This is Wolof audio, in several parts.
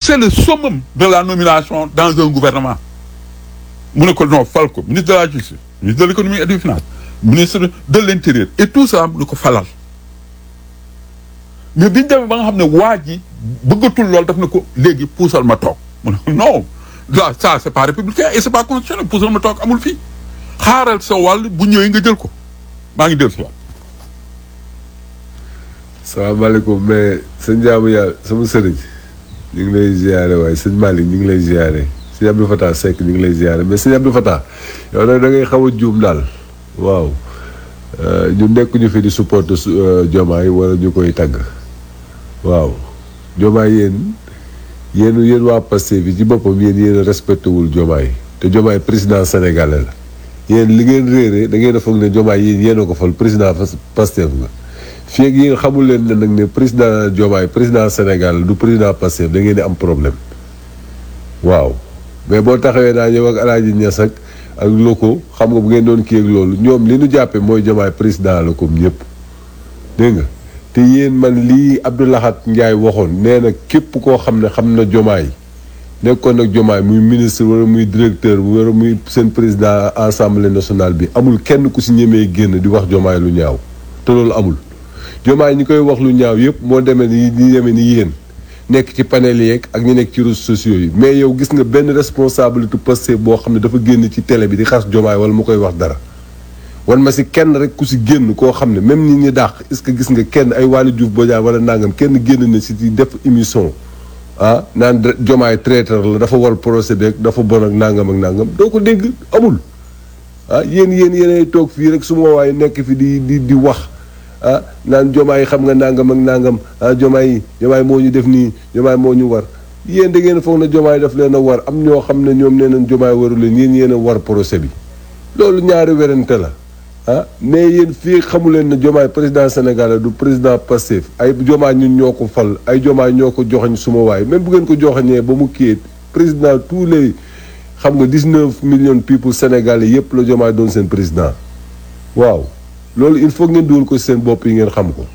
c'est le summum de la nomination dans un gouvernement mu ne ko non fal ko ministre de la justice ministre de l'économie et des finances ministre de l'intérieur et tout ça mu ne ko falal mais biñu demee ba nga xam ne waa ji bëggatul lool daf ne ko léegi puusal ma toog mu ne non là ça c'est pas républicain et c'est pas constitutionnel puusal ma toog amul fii xaaral sa wàll bu ñëwee nga jël ko maa ngi dellu si waat salaamaaleykum mais sëñ jaamu yàlla sama sëriñ ñu ngi lay ziare waaye sëñ Malick ñu ngi lay ziare sëñ Abdou Fatah Seck ñu ngi lay ziare mais sëñ Abdou Fatah yow nag da ngay xaw a juum daal waaw ñu nekk ñu fi di supporter Diomaye wala ñu koy tagg waaw Diomaye yéen yéen yéen waa Pastef bi ci boppam yéen yéen a respecté wul Diomaye te Diomaye président sénégalais la yéen li ngeen réeree da ngeen a foog ne Diomaye yéen yéen a ko fal président Pastef nga fii ak yéen xamul leen ne nag ne président Diomaye président Sénégal du président Pastef da ngeen di am problème waaw mais boo taxawee naa ñëw ak Alaaji Ñas ak ak loko xam nga bu ngeen doon kii ak loolu ñoom li ñu jàppee mooy Diomaye président la comme ñëpp dégg nga te yéen man lii Abdou Lahad Ndiaye waxoon nee na képp koo xam ne xam na Diomaye nekkoon nag Diomaye muy ministre wala muy directeur wala muy seen président assemblée nationale bi amul kenn ku si ñemee génn di wax Diomaye lu ñaaw te loolu amul Diomaye ñi koy wax lu ñaaw yëpp moo demee ni ñi demee ni yéen nekk ci panel yeeg ak ñu nekk ci réseaux sociaux yi mais yow gis nga benn responsabilité Pastef boo xam ne dafa génn ci télé bi di xas Diomaye wala mu koy wax dara wan ma si kenn rek ku si génn koo xam ne même ñi ñi dàq est-ce que gis nga kenn ay Waly Diouf Bodiang wala nangam kenn génn na si di def émission ah naan Diomaye traiteur la dafa war procès beeg dafa bon ak nangam ak nangam doo ko dégg amul ah yéen yéen yéenay toog fii rek su ma waaye nekk fi di di di wax ah naan Diomaye xam nga nangam ak nangam ah Diomaye Diomaye moo ñu def nii Diomaye moo ñu war yéen da ngeen foog na Diomaye daf leen a war am ñoo xam ne ñoom nee nañ Diomaye waru leen yéen yéen a war procès bi loolu ñaari werante la ah mais yéen fii xamu leen ne Diomaye président Sénégal du président Pastef ay Diomaye ñun ñoo ko fal ay Diomaye ñoo ko joxañ suma waay même bu ngeen ko joxañee ba mu kii président tous les xam nga 19 millions people sénégalais yépp la Diomaye doon seen président waaw loolu il faut ngeen dugal ko seen bopp yi ngeen xam ko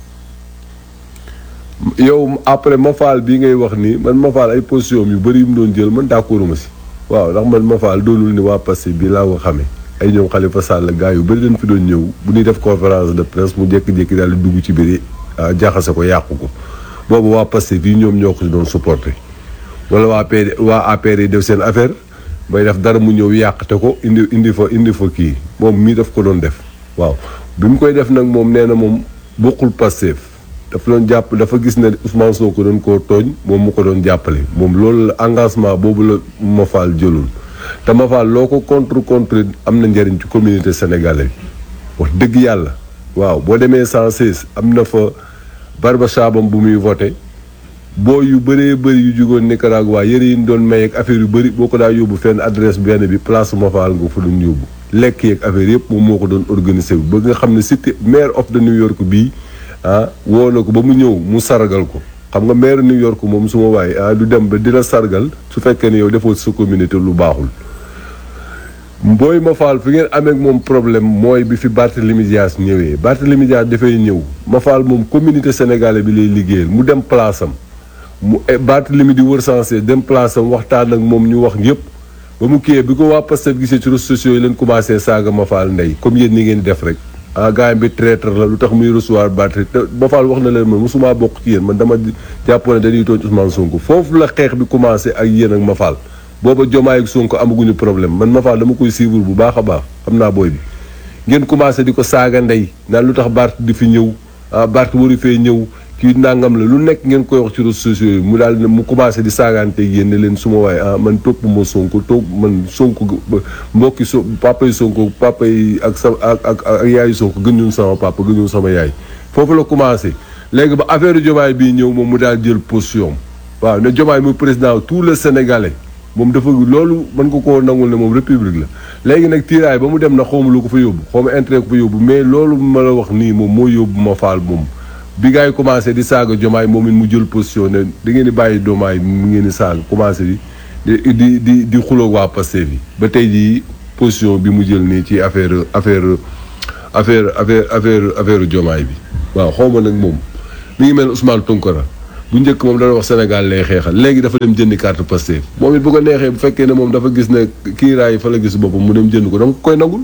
yow après Mafal bii ngay wax nii man Mafal ay position yu bëri yu mu doon jël man d'accord ma si waaw ndax man Mafal doonul ni waa Pastef bii laa ko xamee ay ñoom Khalifa Sall gars yu bëri dañ fi doon ñëw bu ñuy def conférence de presse mu jékki-jékki daal di dugg ci biir jaxase ko yàqu ko boobu waa Pastef bii ñoom ñoo ko si doon supporter wala waa PD waa APR yi def seen affaire bay def dara mu ñëw yàqte ko indi indi fa indi fa kii moom mii daf ko doon def waaw bi mu koy def nag moom nee na moom bokkul Pastef dafa doon jàpp dafa gis ne Ousmane Sonko doon koo tooñ moom mu ko doon jàppale moom loolu la engagement boobu la Mafal jëlul te Mafal loo ko contre contre am na njëriñ ci communauté sénégalaise wax dëgg yàlla waaw boo demee 116 am na fa barba saabam bu muy voté boo yu bëree bëri yu jugoon Nicaragua yëre yi ñu doon may ak affaire yu bëri boo ko daa yóbbu fenn adresse benn bi place Mafal nga fa doon yóbbu lekk yeeg affaire yëpp moom moo ko doon organisé wu ba nga xam ne cité maire of de New York bii ah woo na ko ba mu ñëw mu sargal ko xam nga maire New York moom su ma waaye ah du dem ba dina sargal su fekkee ne yow defoo sa communauté lu baaxul. mbooy Mafal fi ngeen amee ak moom problème mooy bi fi Barthélémy Dias ñëwee Barthélémy Dias dafay ñëw Mafal moom communauté sénégalais bi lay liggéeyal mu dem place am mu Barthélémy di wër sensé dem place am waxtaan ak moom ñu wax yëpp. ba mu kiyee bi ko waa Pastef gisee ci réseaux sociaux yi leen commencé saaga Mafal ndey comme yéen ni ngeen def rek ah gars bi traître la lu tax muy recevoir batterie te Mafal wax na leen man mosuma bokk ci yéen man dama jàppoon ne dañuy tooñ Ousmane Sonko foofu la xeex bi commencé ak yéen ak Mafal booba Diomaye ak Sonko amaguñu problème man Mafal dama koy suivre bu baax a baax xam naa booy bi ngeen commencé di ko saaga ndey naan lu tax Bart di fi ñëw ah Bart waru fee ñëw kii nangam la lu nekk ngeen koy wax ci réseaux sociaux yi mu daal mu commencé di saagaante yéen ne leen suma waaye ah man topp ma Sonko topp man Sonko mbokki so papa yi Sonko papa yi ak sa ak ak ak yaayu Sonko gënuñu sama papa gënuñu sama yaay foofu la commencé léegi ba affaire Diomaye bii ñëw moom mu daal jël position waaw ne Diomaye muy président tout le Sénégalais moom dafa loolu mën nga koo nangul ne moom république la léegi nag tiiraay ba mu dem na xawma lu ko fa yóbbu xawma intérêt ko fa yóbbu mais loolu ma la wax nii moom moo yóbbu ma faal moom bi gars yi commencé di saaga Diomaye moom it mu jël position ne da ngeen di bàyyi Diomaye mu ngeen di saaga commencé di di di di xuloo waa Pastef yi ba tey jii position bi mu jël nii ci affaire affaire affaire affaire affaire affaire Diomaye bi waaw xaw ma nag moom mi ngi mel Ousmane Tounkara bu njëkk moom dana wax Sénégal lay xeexal léegi dafa dem jëndi carte Pastef moom it bu ko neexee bu fekkee ne moom dafa gis ne kiiraay yi fa la gis boppam mu dem jënd ko danga koy nagul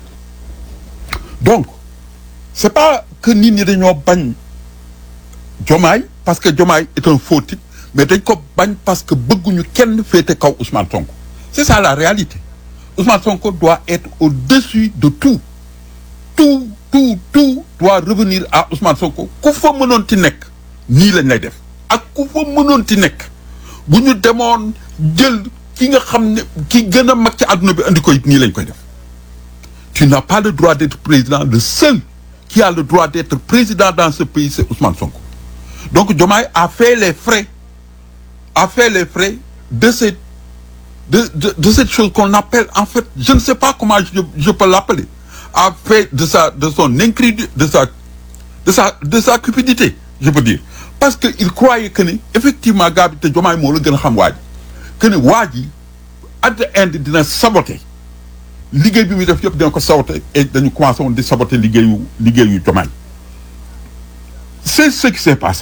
donc c'est pas que nit ñi dañoo bañ Diomaye parce que Diomaye est un faux type mais dañ ko bañ parce que bëgguñu kenn féete kaw Ousmane Sonko c'est ça la réalité Ousmane Sonko doit être au-dessus de tout tout tout tout doit revenir à Ousmane Sonko ku fa mënoon ti nekk nii lañ lay def ak ku fa mënoon ti nekk bu ñu demoon jël ki nga xam ne ki gën a mag ci àdduna bi andi ko it nii lañ koy def tu n'as pas le droit d'être président le seul qui a le droit d'être président dans ce pays c'est Ousmane Sonko donc Diomaye a fait les frais a fait les frais de cette de de, de cette chose qu'on appelle en fait je ne sais pas comment je, je peux l'appeler a fait de sa de son incrédulité de sa de sa de sa cupidité je peux dire parce que il croyait que ni effectivement gars bi te Diomaye moo la gën a xam waa ji que ni waa ji at the end dina saboter liggéey bi muy def yëpp dina ko saboter et dañu commencé woon di saboter liggéeyu liggéeyu Diomaye c'est ce qui s'est passé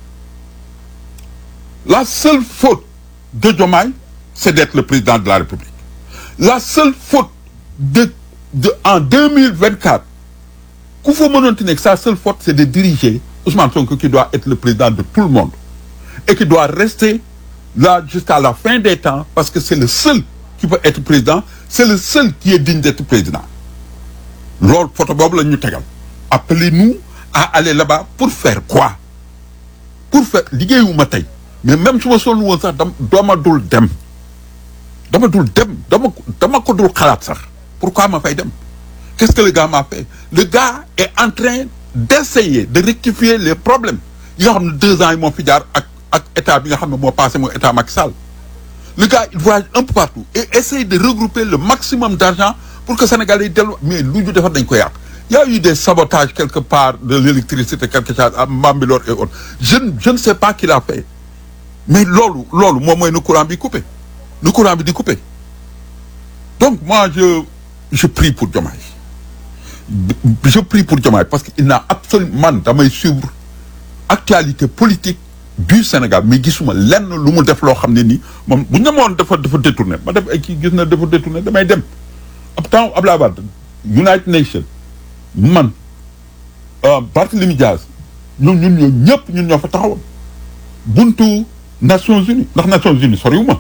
la seule faute de Diomaye c'est d'être le président de la République la seule faute de de en 2024 ku fa mënoon ti nekk sa seule faute c'est de diriger Ousmane Sonko qui doit être le président de tout le monde et qui doit rester là jusqu'à la fin des temps parce que c'est le seul qui peut être président c'est le seul qui est digne d'être président loolu photo boobu la ñu tegal appelez-nous à aller là-bas pour faire quoi pour faire liggéeyuma tey mais même su ma sonn woon sax dam dama dul dem dama dul dem dama dama ko dul xalaat sax pourquoi ma fay dem qu'est-ce que le gars m'a fait le gars est en train d'essayer de rectifier les problèmes yi nga xam ne deux ans yi moo fi jaar ak ak état bi nga xam ne moo passé mooy état Macky Sall le gars il voyage un peu partout et essaye de regrouper le maximum d'argent pour que Sénégalais yi dellu mais lu ñu defar dañ ko yàq il y a eu des sabotages quelque part de l'électricité quelque chose à Bambilor et autres je ne je ne sais pas qui l'a fait mais loolu loolu moom mooy nu courant bi coupé nu courant bi di coupé donc moi je je prie pour Diomaye je prie pour Diomaye parce que il n'a absolument man damay suivre actualité politique du Sénégal mais gisuma lenn lu mu def loo xam ne nii moom bu ñu demoon dafa dafa détourné ma def ay kii gis na dafa détourné damay dem ab temps Abdoulaye Wade United Nations man Barthélémy Diaz ñoom ñun ñoo ñëpp ñun ñoo fa taxawoon buntu Nations Unies ndax Nations Unies soriwuma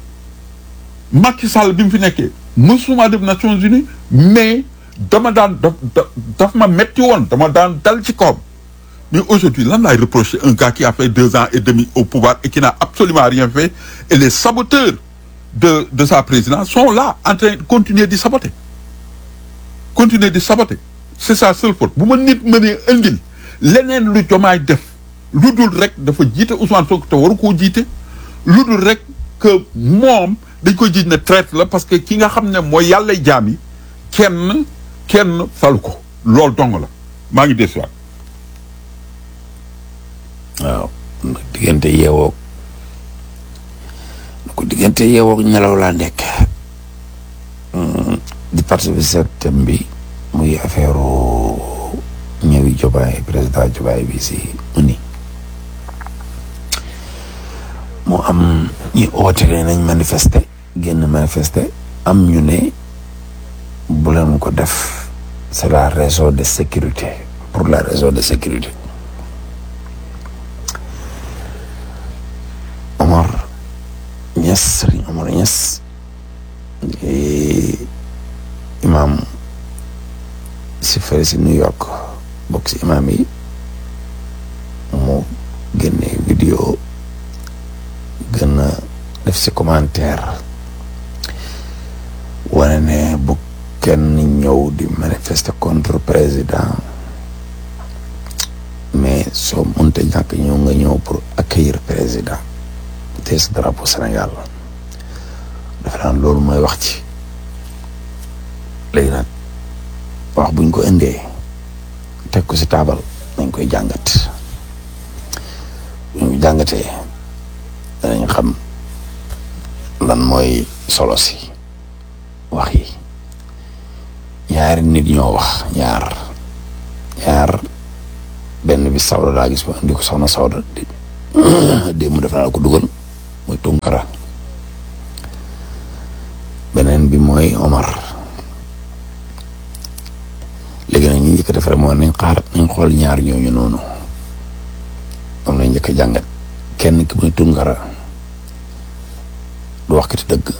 Macky Sall bi mu fi nekkee mësuma dem Nations Unies mais dama daan daf daf ma metti woon dama daan dal ci kawam mais aujourd'hui lan laay reprocher un gars qui a fait deux ans et demi au pouvoir et qui n'a absolument rien fait et les saboteurs de de sa présidence sont là en train de continuer di saboter continuer di saboter c'est sa seule faute bu ma nit mënee indil leneen lu Diomaye def lu dul rek dafa jiite Ousmane Sonko te waru koo jiite lu dul rek que moom dañ ko jiit ne traite la parce que ki nga xam ne mooy yàlla jaam yi kenn kenn falu ko loolu dong la maa ngi desuwaat waaw diggante yeewoog ko diggante yeewoog ñelaw laa nekk di participer thème bi muy affaire ñëwi Diomaye président Diomaye bi si uni mu am ñi oote ne nañ manifester génn manifester am ñu ne bu leen ko def c'est la raison de sécurité pour la raison de sécurité Omar Niass Serigne Omar Niass imam si fële si New York bokk si imam yi mu génne vidéo gën a def si commentaire wane ne bu kenn ñëw di manifester contre président mais soo mënta ñàkk ñëw nga ñëw pour accueillir président te sa drapeau Sénégal dafa naan loolu mooy wax ci léegi nag wax buñ ko indee teg ko si taabal nañ koy jàngat buñ ko jàngatee danañ xam lan mooy solo si wax yi ñaari nit ñoo wax ñaar ñaar benn bi Sawda daa gis ba indi ko soxna Sawda di démb def naa la ko dugal muy Tunkara beneen bi mooy Omar léegi nag ñu njëkk a def rek mooy nañ xaar nañ xool ñaar ñooñu noonu moom lañ njëkk a jàngat kenn ki muy Tunkara du wax kati dëgg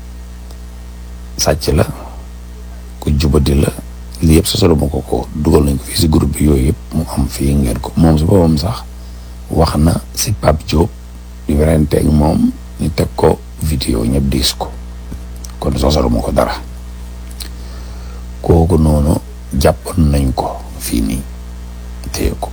sàcc la ku jubadi la lii yëpp sosolo ma ko ko dugal nañ ko fii si groupe bi yooyu yëpp mu am fii ngeen ko moom si boppam sax wax na si Pape Diop di werenteeg moom ñu teg ko vidéo ñëpp diis ko kon sosolo ma ko dara kooku noonu jàppoon nañ ko fii nii téye ko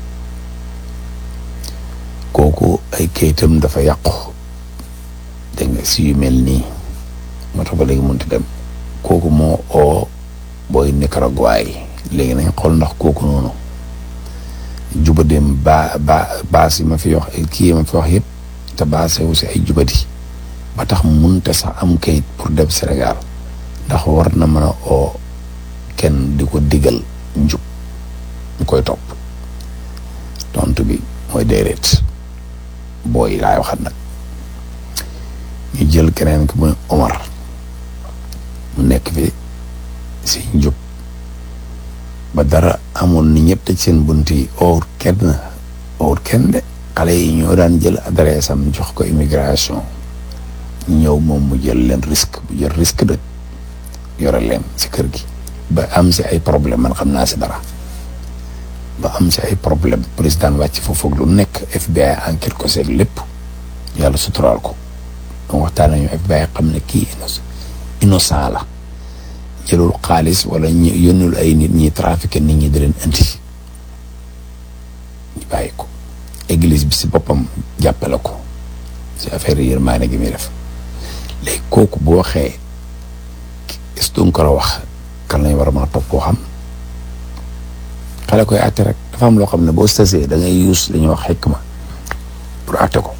kooku ay kayitam dafa yàqu dégg nga si yu mel nii moo tax ba léegi mënut dem kooku moo oo booy Nicaragua yi léegi nañ xool ndax kooku noonu jubadeem ba ba baas yi ma fi wax kii yi ma fi wax yëpp te baase wu si ay jubadi ba tax munte sax am kayit pour dem Sénégal ndax war na mën a oo kenn di ko digal njub ñu koy topp tontu bi mooy déedéet booy laay waxat nag ñu jël keneen ki mooy Omar mu nekk fi si njub ba dara amoon ni ñëpp tëj seen bunt yi or kenn or kenn de xale yi ñoo daan jël adresse am jox ko immigration ñëw moom mu jël leen risque bu jël risque de yore leen si kër gi ba am si ay problème man xam naa si dara ba am si ay problème président wàcc foofu lu nekk FBI enquête ko seeg lépp yàlla suturaal ko donc waxtaan nañu FBI xam ne kii innocent la jëlul xaalis wala ñu yónnul ay nit ñi trafiqué nit ñi di leen indi ñu bàyyi ko église bi si boppam jàppale ko si affaire yi yërmaane gi muy def léegi kooku bu waxee est ko la wax kan lañ war a mën a topp koo xam xale koy àtte rek dafa am loo xam ne boo stasee da ngay use li ñuy wax xikma pour àtte ko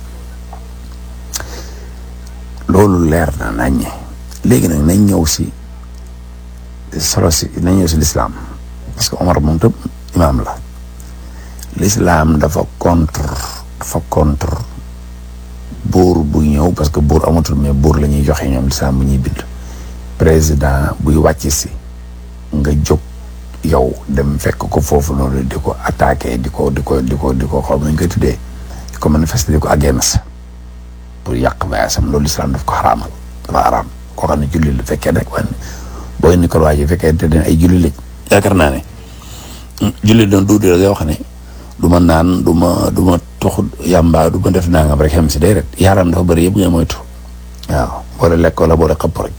loolu leer na naññe léegi nag nañ ñëw si solo si nañ ñëw si lislaam parce que Omar moom tam imaam la lislaam dafa contre dafa contre buur bu ñëw parce que buur amatul mais buur la ñuy joxe ñoom lislaam bu ñuy bind président buy wàcc si nga jóg yow dem fekk ko foofu noonu di ko attaqué di ko di ko di ko di ko xaw ma ñu koy tuddee di ko manifester di ko against pour yàq bayaasam loolu lislaam daf ko xaraamal dafa xaraam koo xam ne julli la fekkee rek wan booy ni ko waa ji fekkee te den ay julli lañ yaakaar naa ne julli doon duudi la ngay wax ne du ma naan du ma du ma tox yàmba du ma def nangam rek xem si day rek yaaram dafa bëri yëpp ngay moytu waaw boole lekk wala boole xëpp rek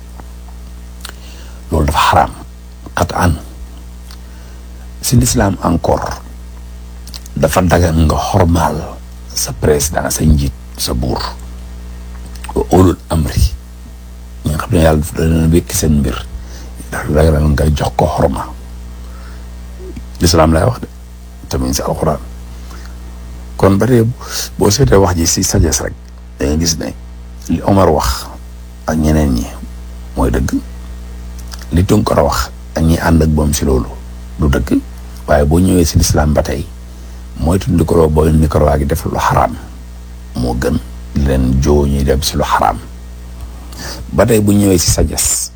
loolu dafa xaraam xat an si l'islam encore dafa dagan nga xormaal sa président sa njiit sa buur wa ulul amri ñi nga xam ne yàlla dafa leen wékki seen mbir dafa dagan nga jox ko xorma l'islam lay wax de tamit si alxuraan kon ba tey boo seetee wax ji si sagesse rek da nga gis ne li Omar wax ak ñeneen ñi mooy dëgg li Tunkara wax ak ñi ànd ak moom si loolu du dëgg waaye boo ñëwee si lislaam ba tey mooy tudd ko booy Nicaragua gi def lu xaraam moo gën leen joo ñuy dem si lu xaraam ba tey bu ñëwee si sagesse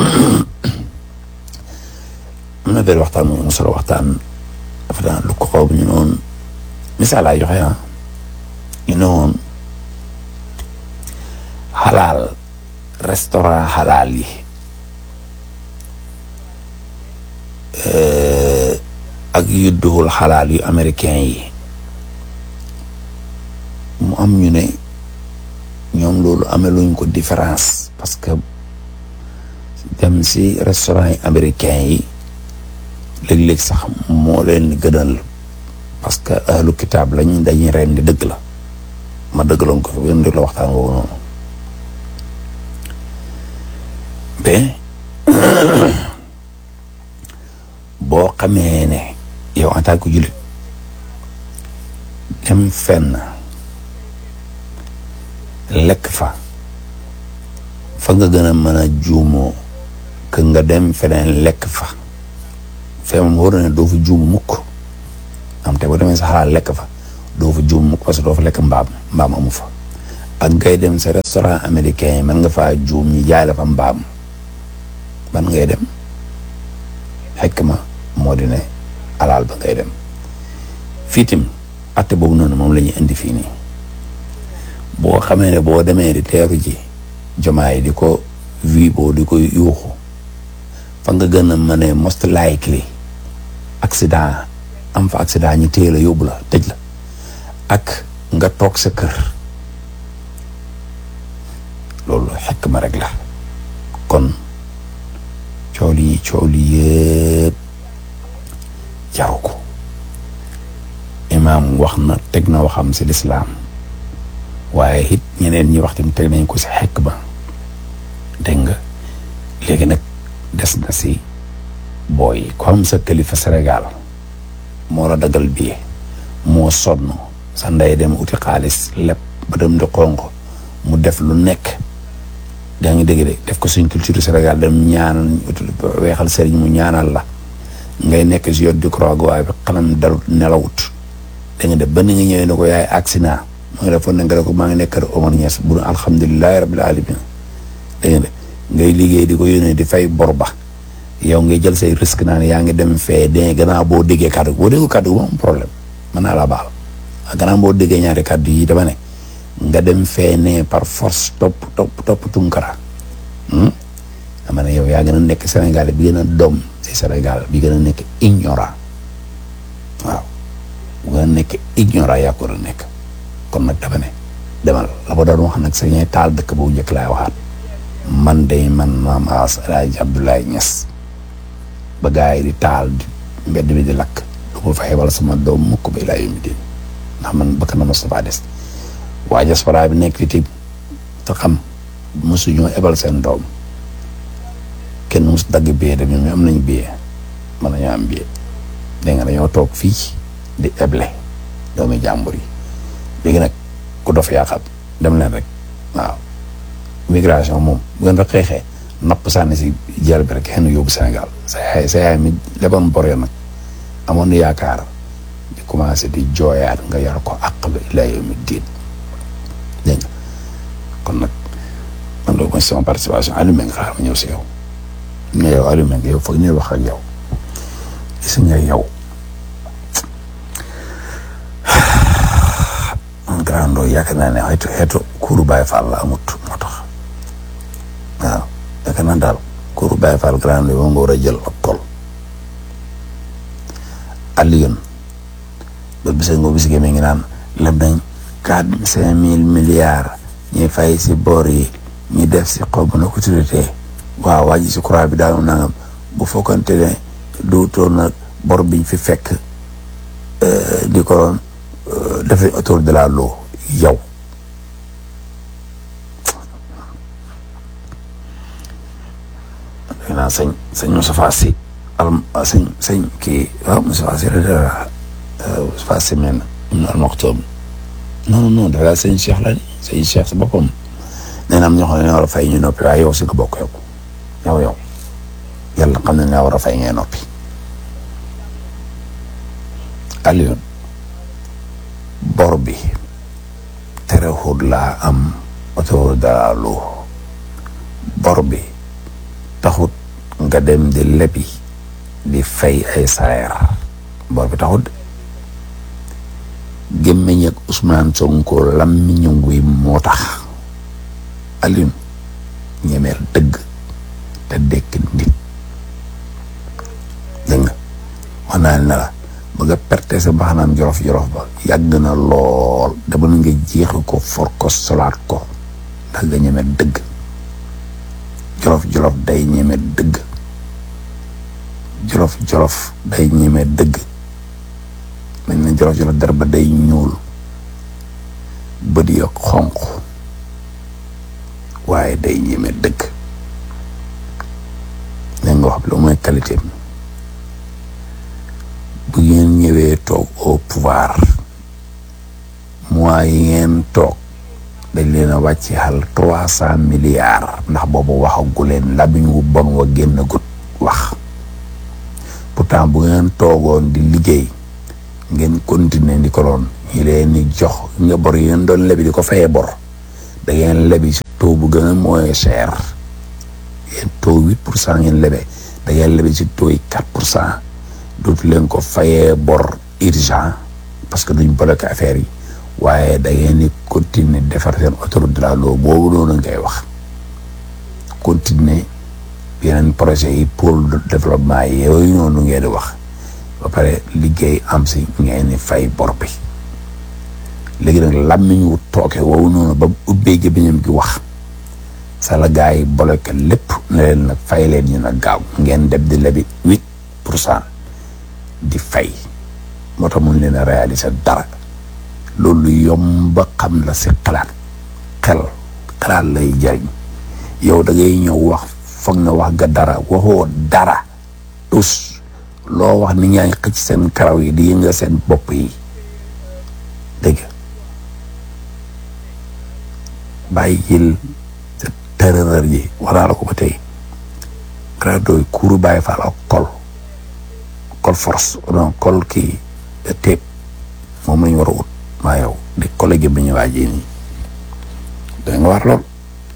am na benn waxtaan mu solo waxtaan dafa daan lu ko xaw ñu noonu misaal laa joxe ah ñu ne woon xalaal restaurant xalaal yi ak yu duhul xalaal yu américain yi mu am ñu ne ñoom loolu ameluñ ko différence parce que dem si restaurant yi américain yi léeg-léeg sax moo leen gënal parce que ahlu kitaab lañ dañuy ren di dëgg la ma dëgg loon ko fi gën di la waxtaan woowu noonu mais boo xamee ne yow en tant que jullit dem fenn lekk fa fa nga gën a mën a juumoo que nga dem feneen lekk fa fee moom war na ne doo fa juumu mukk am te boo demee sa xalaat lekk fa doo fa juum mukk parce que doo fa lekk mbaam mbaam amu fa ak ngay dem sa restaurant américain yi mën nga faa juum ñi jaay la fa mbaam ban ngay dem xekk ma moo di ne alaal ba ngay dem fii tim atte boobu noonu moom la ñuy indi fii nii boo xamee ne boo demee di teeru ji jomaay di ko vi boo di ko yuuxu fa nga gën a mën a most likely accident am fa accident ñi téye la yóbbu la tëj la ak nga toog sa kër loolu xekk ma rek la kon coow li coow li yëpp jaru ko imaam wax na teg na waxam si lislaam waaye it ñeneen ñi wax tamit teg nañ ko si xekk ba dégg nga léegi nag des na si booy ko am sa kilifa Sénégal moo la dagal bii moo sonn sa ndey dem uti xaalis lépp ba dem di xonq mu def lu nekk daa ngi dégg de def ko suñ culture Sénégal dem ñaanal weexal sëriñ mu ñaanal la ngay nekk si yot di croix waaye bi xanam dalut nelawut da nga def ba ni nga ñëwee ne ko yaay accident mu ngi defoon ne nga ne ko maa ngi nekk kër Omar Niass bu nu alhamdulilahi rabbil alamin da nga def ngay liggéey di ko yónnee di fay bor ba yow ngay jël say risque naa ne yaa ngi dem fee de gannaaw boo déggee kàddu boo déggee kàddu moom problème mën naa la baal gannaaw boo déggee ñaari kàddu yi dama ne nga dem fee ne par force topp topp topp tunkara dama ne yow yaa gën a nekk Sénégal bi gën a doom si Sénégal bi gën a nekk ignorant waaw bu gën a nekk ignorant yaa ko war a nekk kon nag dama ne demal la ba doon wax nag sa ñee taal dëkk boobu njëkk laay waxaat man day man maam As El Hadj Abdoulaye Niass ba gars yi di taal di mbedd bi di lakk du ko fa xebal sama doom mukk ba ilaa yawmi diin ndax man bëgg na Moustapha des waa diaspora bi nekk fi ti te xam mosuñoo ebal seen doom kenn mos dagg billet de ñoom am nañ billet mën nañoo am billet dégg nga dañoo toog fii di eble doomi jàmbur yi léegi nag ku dof yaa xam dem leen rek waaw migration moom bu ngeen fa xeexee napp sànni si jël bi rek xëy na yóbbu Sénégal sa yaay sa yaay mi leboon bor ya nag amoon na yaakaar di commencé di jooyaat nga yar ko àq ba ilaa yawmi diin dégg nga kon nag man loolu mooy sama participation Aliou Mbengue xaar ma ñëw si yow nga yow Aliou Mbengue yow foog ñuy wax ak yow gis nga yow man grand doo yaakaar naa ne xeetu xeetu kuuru Baye Fall la amut moo tax waaw yaakaar naa daal kuuru Baye Fall grand doo nga war a jël ak tol Alioune ba bisa nga bis mi ngi naan leb nañ quatre cinq mille milliards ñuy fay si boor yi ñu def si xaw ma na ko tuddee waaw waa ji si croix bi daal nangam bu fokkante ne duutoon nag bor biñ fi fekk di ko doon dafay autour de la loo yow dégg naa sëñ sëñ Moustapha Sy al sëñ sëñ kii waaw Moustapha Sy la Moustapha Sy men ñu al maxtoom non non non dafa sëñ Cheikh la ni sëñ Cheikh si boppam nee na am ñoo xam ne war a fay ñu noppi waaye yow si nga bokk yow yow yow yàlla xam ne ne war a fay ngay noppi Alioune bor bi terewul laa am autour de la loo bor bi taxut nga dem di lebi di fay ay salaire bor bi taxut gémmiñ ak Ousmane Sonko lammiñu wi moo tax Alioune ñemeel dëgg te dekk nit dégg nga wax naa ne la ba nga perte sa mbaxanaam jorof jorof ba yàgg na lool dama na nga jeexi ko for ko solaat ko ndax nga ñeme dëgg jolof jolof day ñeme dëgg jolof jolof day ñeme dëgg dañ ne jolof jolof der ba day ñuul bët ya xonq waaye day ñeme dëgg leen nga wax lu mooy qualité bi bu ngeen ñëwee toog au pouvoir mois yi ngeen toog dañ leen a wàcc xal trois cent milliards ndax boobu waxagu leen lamiñ wu bon wa génn gut wax pourtant bu ngeen toogoon di liggéey ngeen continuer di ko doon ñi leen di jox nga bor yi ngeen doon lebi di ko fayee bor da ngeen lebi si taux bu gën a moins cher yéen taux huit pour cent ngeen lebee da ngeen lebi si taux yi quatre pour cent dootu leen ko fayee bor urgent parce que duñ bloqué affaire yi waaye da ngeen di continuer defar seen autoroute de la loo boobu noonu ngay wax continuer yeneen projet yi pôle de développement yi yooyu noonu ngeen di wax ba pare liggéey am si ngeen di fay bor bi léegi nag làmmiñ wu tooke woowu noonu ba ubbee gémmiñam gi wax sa la gars yi bloqué lépp ne leen nag fay leen ñu nag gaaw ngeen dem di lebi huit pour cent di fay moo tax mun leen a réaliser dara loolu yomb xam la si xalaat xel xalaat lay jariñ yow da ngay ñëw wax foog na wax nga dara waxoo dara tus loo wax ni ñaa ngi xëcc seen karaw yi di yëngal seen bopp yi dégg nga bàyyi jël sa tërërër ji wax naa la ko ba tey radoy kuuru bàyyi faal ak kol kol force non kol kii téep moom lañ war a ut maa yow di collègue bi ñu waajee nii da nga war lool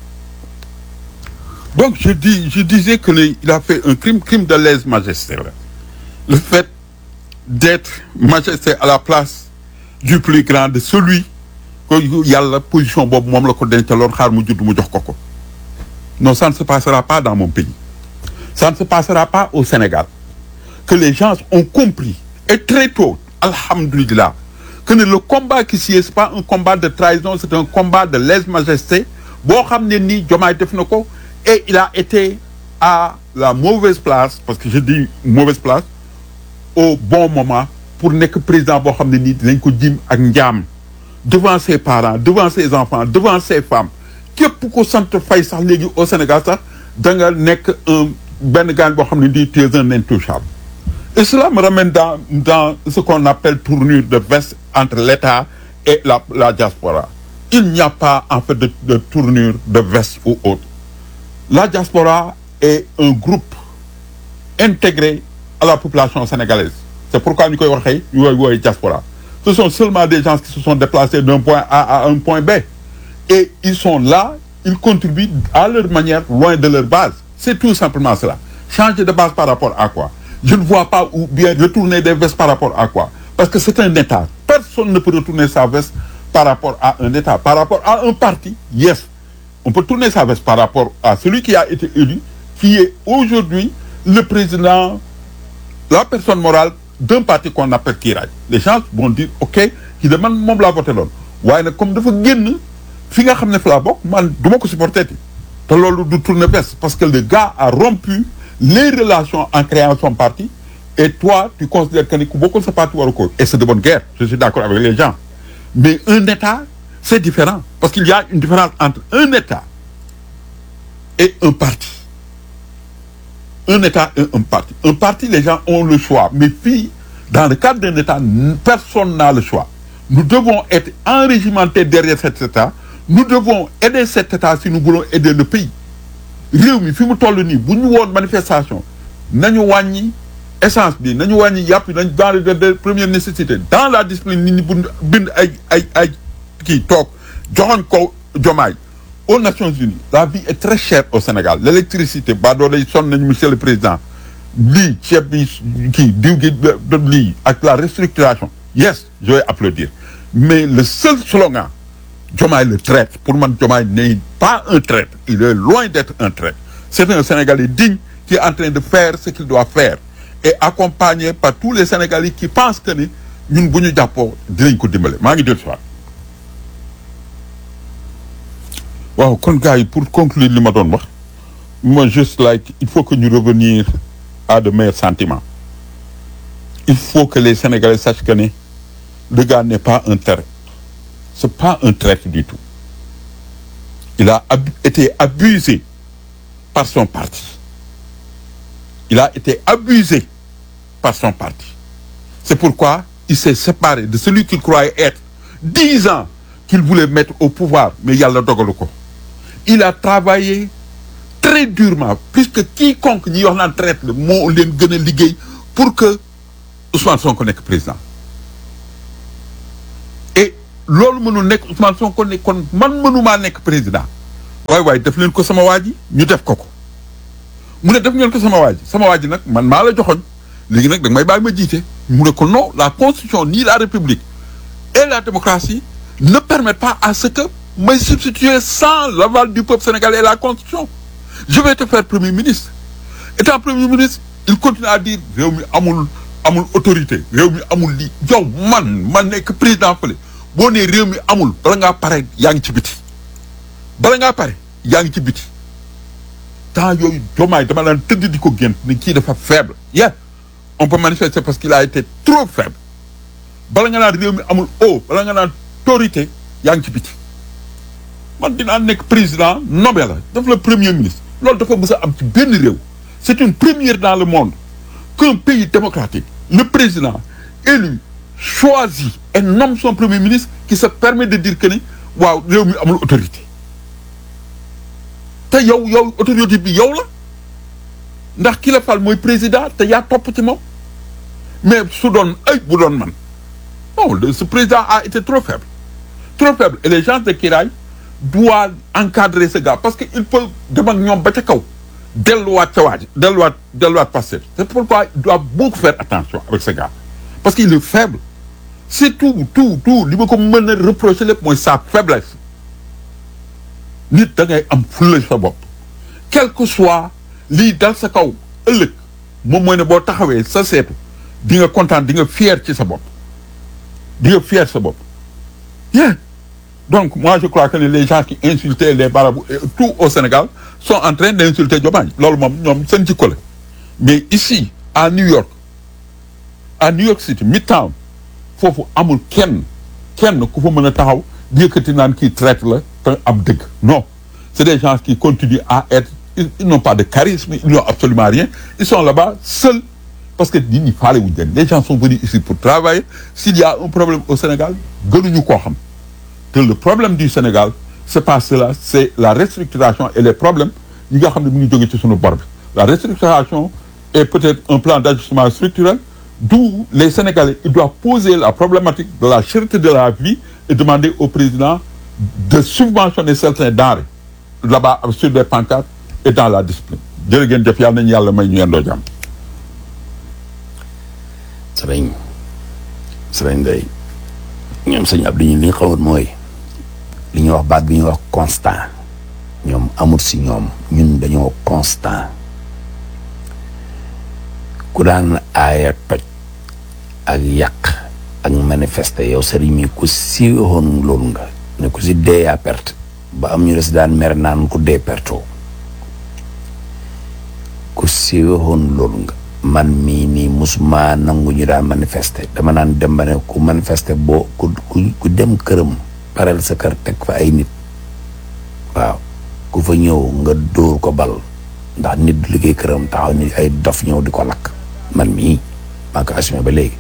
Donc je dis, je disais que le- il a fait un crime, crime de lèse-majesté. là. Le fait d'être majesté à la place du plus grand de celui que yàlla position boobu moom la ko dencaloon xaar mu judd mu jox ko ko. Non, ça ne se passera pas dans mon pays. Ça ne se passera pas au Sénégal. Que les gens ont compris et très tôt, alhamdulillah, que ne le combat qui s'y est, c'est pas un combat de trahison, c'est un combat de lèse-majesté. boo xam ne nii Diomaye def na ko et il a été à la mauvaise place parce que je dis mauvaise place au bon moment pour nekk président boo xam ne nii dinañ ko jim ak njaam devant ses parents devant ses enfants devant ses femmes képp ko sant fay sax léegi au Sénégal sax da nga nekk un benn gaan boo xam ne nii tu es un intouchable et cela me ramène dans dans ce qu'on appelle tournure de veste entre l'État et la la diaspora il n'y a pas en fait de, de tournure de veste ou autre la diaspora est un groupe intégré à la population sénégalaise c'est pourquoi ñu koy waxee yooyu wooyu diaspora ce sont seulement des gens qui se sont déplacés d'un point A à un point B et ils sont là ils contribuent à leur manière loin de leur base c'est tout simplement cela changer de base par rapport à quoi je ne vois pas ou bien retourner des vestes par rapport à quoi parce que c'est un état personne ne peut retourner sa veste par rapport à un état par rapport à un parti yes on peut tourner sa veste par rapport à celui qui a été élu qui est aujourd'hui le président la personne morale d'un parti qu'on appelle Kiraay les gens vont dire ok kii de man moom laa voté loon waaye nag comme dafa génn fi nga xam ne fa laa bokk man du ma ko supporté ti te loolu du tourner veste parce que le gars a rompu les relations en créant son parti et toi tu considères que ni ku bokkul sa parti waru ko et c'est de bonne guerre je suis d'accord avec les gens mais un état c'est différent parce qu'il y a une différence entre un état et un parti un État et un parti. Un parti, les gens ont le choix. Mais puis, dans le cadre d'un État, n- personne n'a le choix. Nous devons être enrégimentés derrière cet État. Nous devons aider cet État si nous voulons aider le pays. réew mi fi mu toll nii bu ñu woon manifestation nañu wàññi essence bi nañu wàññi yàpp nañ dans les de première nécessité dans la discipline nit ñi bu bind ay ay ay kii toog joxoñ ko jomaay aux Nations Unies la vie est très chère au Sénégal l'électricité ba doo lay sonn nañu monsieur le président lii ceeb bi kii diw gi de lii ak la restructuration yes je vais applaudir mais le seul slogan Diomaye le traître pour man Diomaye n'est pas un traître il est loin d'être un traître c'est un Sénégalais digne qui est en train de faire ce qu'il doit faire et accompagné par tous les Sénégalais qui pensent que ni ñun bu ñu jàppoo dinañ ko dimbale maa ngi dellu si waat waaw kon gars yi pour conclure li ma doon wax moi juste like il faut que ñu revenir à de meilleurs sentiments il faut que les Sénégalais sachent que ne le gars n'est pas un traître c'est pas un traître du tout il a ab- été abusé par son parti il a été abusé par son parti c'est pourquoi il s'est séparé de celui qu'il croyait être dix ans qu'il voulait mettre au pouvoir mais yàlla dogalu ko il a travaillé très durement plus que quiconque ñi wax naan traître la moo leen gën a liggéey pour que Ousmane Sonko nekk président loolu mënul nekk Ousmane Sonko ne kon man mënumaa nekk président waaye waaye def leen ko sama waa ji ñu def ko ko mu ne def ngeen ko sama waa ji sama waa ji nag man maa la joxoñ léegi nag da may bàyyi ma jiite mu ne ko non la constitution ni la république et la démocratie ne permettent pas à ce que may substituer sans l'aval du peuple sénégalais et la constitution je vais te faire premier ministre étant premier ministre il continue à dire réew mi amul amul autorité réew mi amul lii yow man man nekk président fële boo nee réew mi amul bala ngaa pare yaa ngi ci biti bala ngaa pare yaa ngi ci biti temps yooyu jomaay dama daan tëdd di ko gént ni kii dafa faible yeah on peut manifester parce qu'il a été trop faible bala nga naan réew mi amul o bala nga naan autorité yaa ngi ci biti man dinaa nekk président nommé la daf la premier ministre loolu dafa mës a am ci benn réew c'est une première dans le monde qu'un pays démocratique le président élu choisit et nomme son premier ministre qui se permet de dire que ni waaw réew mi amul autorité te yow yow autorité bi yow la ndax ki la fal mooy président te yaa topp ci moom mais su doon ay bu doon man non ce président a été trop faible trop faible et les gens de Kiraay doivent encadrer ce gars parce que il peut dem ak ñoom ba ca kaw delluwaat ca waaj delluwaat delluwaat Pastef c'est pourquoi il doit beaucoup faire attention avec ce gars parce qu'il est faible c'est tout tout tout li ma ko mën a reprocher lépp mooy sa faiblesse nit da ngay am fulla sa bopp quel que soit lii dal sa kaw ëllëg moom mooy ne boo taxawee sa seetu di nga kontaan di nga fier ci sa bopp di nga fier sa bopp bien donc moi je crois que les gens qui insultaient les marabouts et tout au Sénégal sont en train d'insulter Diomaye loolu moom ñoom seen jikko la mais ici à New York à New York City Midtown foofu amul kenn kenn ku fa mën a taxaw di yëkkati naan kii traite la te am dëgg non c'est des gens qui continuent à être ils, ils n'ont pas de charisme ils n'ont absolument rien ils sont là-bas seuls parce que nit ñi faale wuñ leen les gens sont venus ici pour travailler s'il y a un problème au Sénégal gënuñu koo xam te le problème du Sénégal c'est pas cela c'est la restructuration et les problèmes yi nga xam ne mu ngi jóge ci suñu bor bi la restructuration est peut-être un plan d'ajustement structurel d'où les Sénégalais ils doivent poser la problématique de la cherté de la vie et demander au président de subventionner certains denrées là-bas sur des pancartes et dans la discipline jërë ngeen jëf yàlla nañu yàlla may ñu yendoo jàmm sëriñ sëriñ day ñoom sëñ Abdou ñu li nga xamoon mooy li ñuy wax baat bi ñuy wax constant ñoom amul si ñoom ñun dañoo constant ku daan aaya toj ak yàq ak manifester yow sëriñ mi ku siiwoon loolu nga ne ku si dee yaa perte ba am ñu des daan mer naan ku dee perto ku siiwoon loolu nga man mii nii musuma nangu ñu daan manifester dama naan dem ba ne ku manifester boo ku ku dem këram pareel sa kër teg fa ay nit waaw ku fa ñëw nga dóor ko bal ndax nit du liggéey këram taxaw ni ay dof ñëw di ko lakk man mii maa ko assumé ba léegi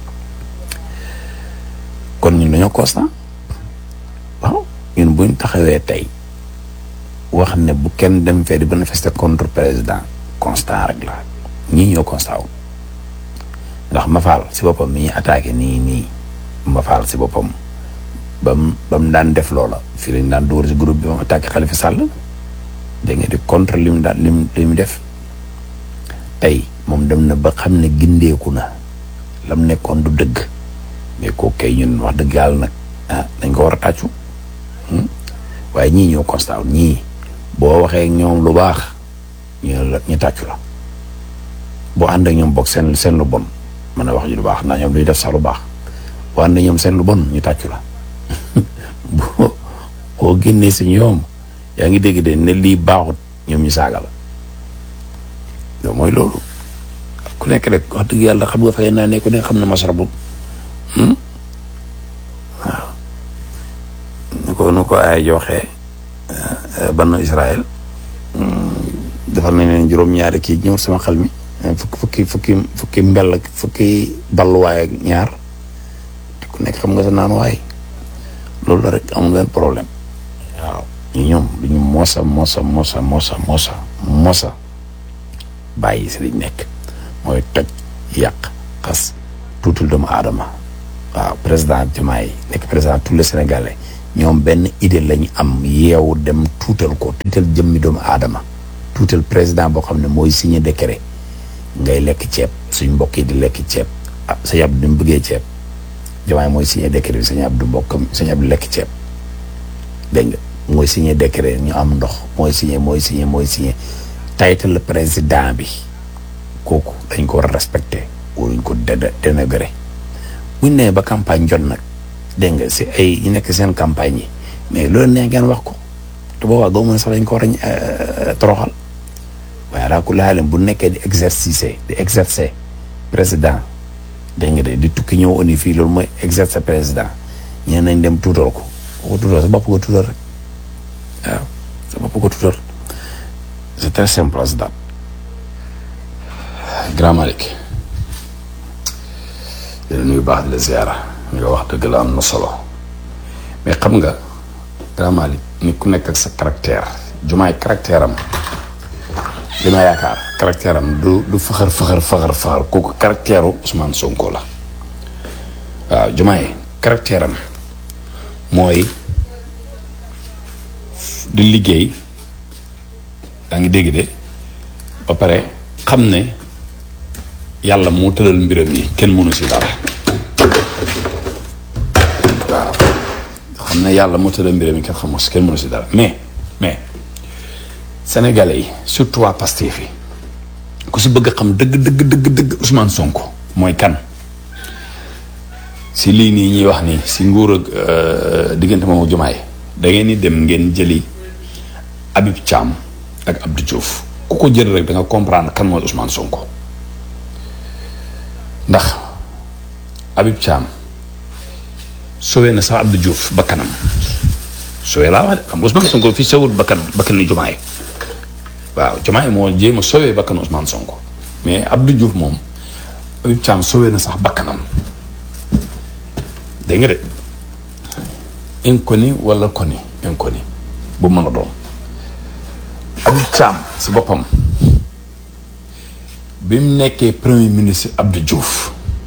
kon ñun dañoo constant waaw ñun buñ taxawee tey wax ne bu kenn dem fee di manifester contre président constant rek la ñii ñoo constat wu ndax Mafal si boppam mi ñuy attaqué nii nii Mafal si boppam ba mu ba mu daan def loola fii lañ daan dóor si groupe bi ba mu attaqué Khalifa Sall da nga di contre li mu daan li mu li mu def tey moom dem na ba xam ne gindeeku na lam nekkoon du dëgg mais kooku kay ñun wax dëgg yàlla nag ah dañ ko war a tàccu waaye ñii ñoo constat wu ñii boo waxee ñoom lu baax ñu la ñu tàccu la. boo ànd ak ñoom bokk seen seen lu bon mën a wax ji lu baax ndax ñoom duñu def sax lu baax boo ànd ak ñoom seen lu bon ñu tàccu la boo boo génnee si ñoom yaa ngi dégg de ne lii baaxut ñoom ñu saaga la loolu mooy loolu ku nekk rek wax dëgg yàlla xam nga fay naa ne ku nekk xam na masrabu waaw nu ko nu ko ay joxee banu Israël defal nañ leen juróom-ñaari kii ñëw sama xel mi fukki fukki fukki fukki mbell ak fukki balluwaay ak ñaar te ku nekk xam nga sa naan waay loolu la rek amul benn problème waaw ñu ñoom duñu mosa mosa mosa mosa mosa mosa bàyyi si liñ nekk mooy toj yàq xas tuutul doomu aadama waaw président Diomaye nekk président tous les Sénégalais ñoom benn idée lañu am yeewu dem tuutal ko tuutal jëmmi doomu aadama tuutal président boo xam ne mooy signé décret ngay lekk ceeb suñ mbokk yi di lekk ceeb ah sëñ Abdou ni mu bëggee ceeb Diomaye mooy signé décret bi sëñ Abdou mbokkam sëñ Abdou lekk ceeb dégg nga mooy signé décret ñu am ndox mooy signé mooy signé mooy signé title président bi kooku dañ ko war a respecté waruñ ko dé dénégré buñ nee ba campagne jot nag dégg nga si ay ñu nekk seen campagne yi mais loolu nee ngeen wax ko te boobaa goo mën sax dañ ko war a toroxal waaye alaa kulli haal bu nekkee di exercice di exercer président dégg nga de di tukki ñëw oni fii loolu mooy exercer président ñeen nañ dem tuutal ko ko tuutal sa bopp ko tuutal rek waaw sa bopp ko tuutal c'est très simple as that Grand Malick dina nuyu baax di la ziara nga wax dëgg la am na solo mais xam nga Grand Malick nit ku nekk ak sa caractère jumaay caractère am li ma yaakaar caractère am du du faxar faxar faxar faxar kooku caractère u Ousmane Sonko la waaw jumaay caractère am mooy di liggéey daa ngi dégg de ba pare xam ne yàlla moo tëral mbiram yi kenn mënu si dara waaw xam ne yàlla moo tëral mbiram yi kenn xamoo si kenn mënu si dara mais mais sénégalais yi surtout waa Pastef yi ku si bëgg a xam dëgg dëgg dëgg dëgg Ousmane Sonko mooy kan si lii nii ñuy wax nii si nguur ak diggante moom ak Diomaye da ngeen ni dem ngeen jëli Habib Thiam ak Abdou Diouf ku ko jël rek da nga comprendre kan mooy Ousmane Sonko ndax Habib Thiam sowee na sax Abdou Diouf bakkanam sowee laa wax de xam nga Ousmane Sonko fii sowul bakkan bakkanu Diomaye waaw Diomaye moo jéem a sowee bakkanu Ousmane Sonko mais Abdou Diouf moom Habib Thiam sowee na sax bakkanam dégg nga de inconnu wala connu inconnu bu mën a doon Habib Thiam si boppam bi mu nekkee premier ministre Abdou Diouf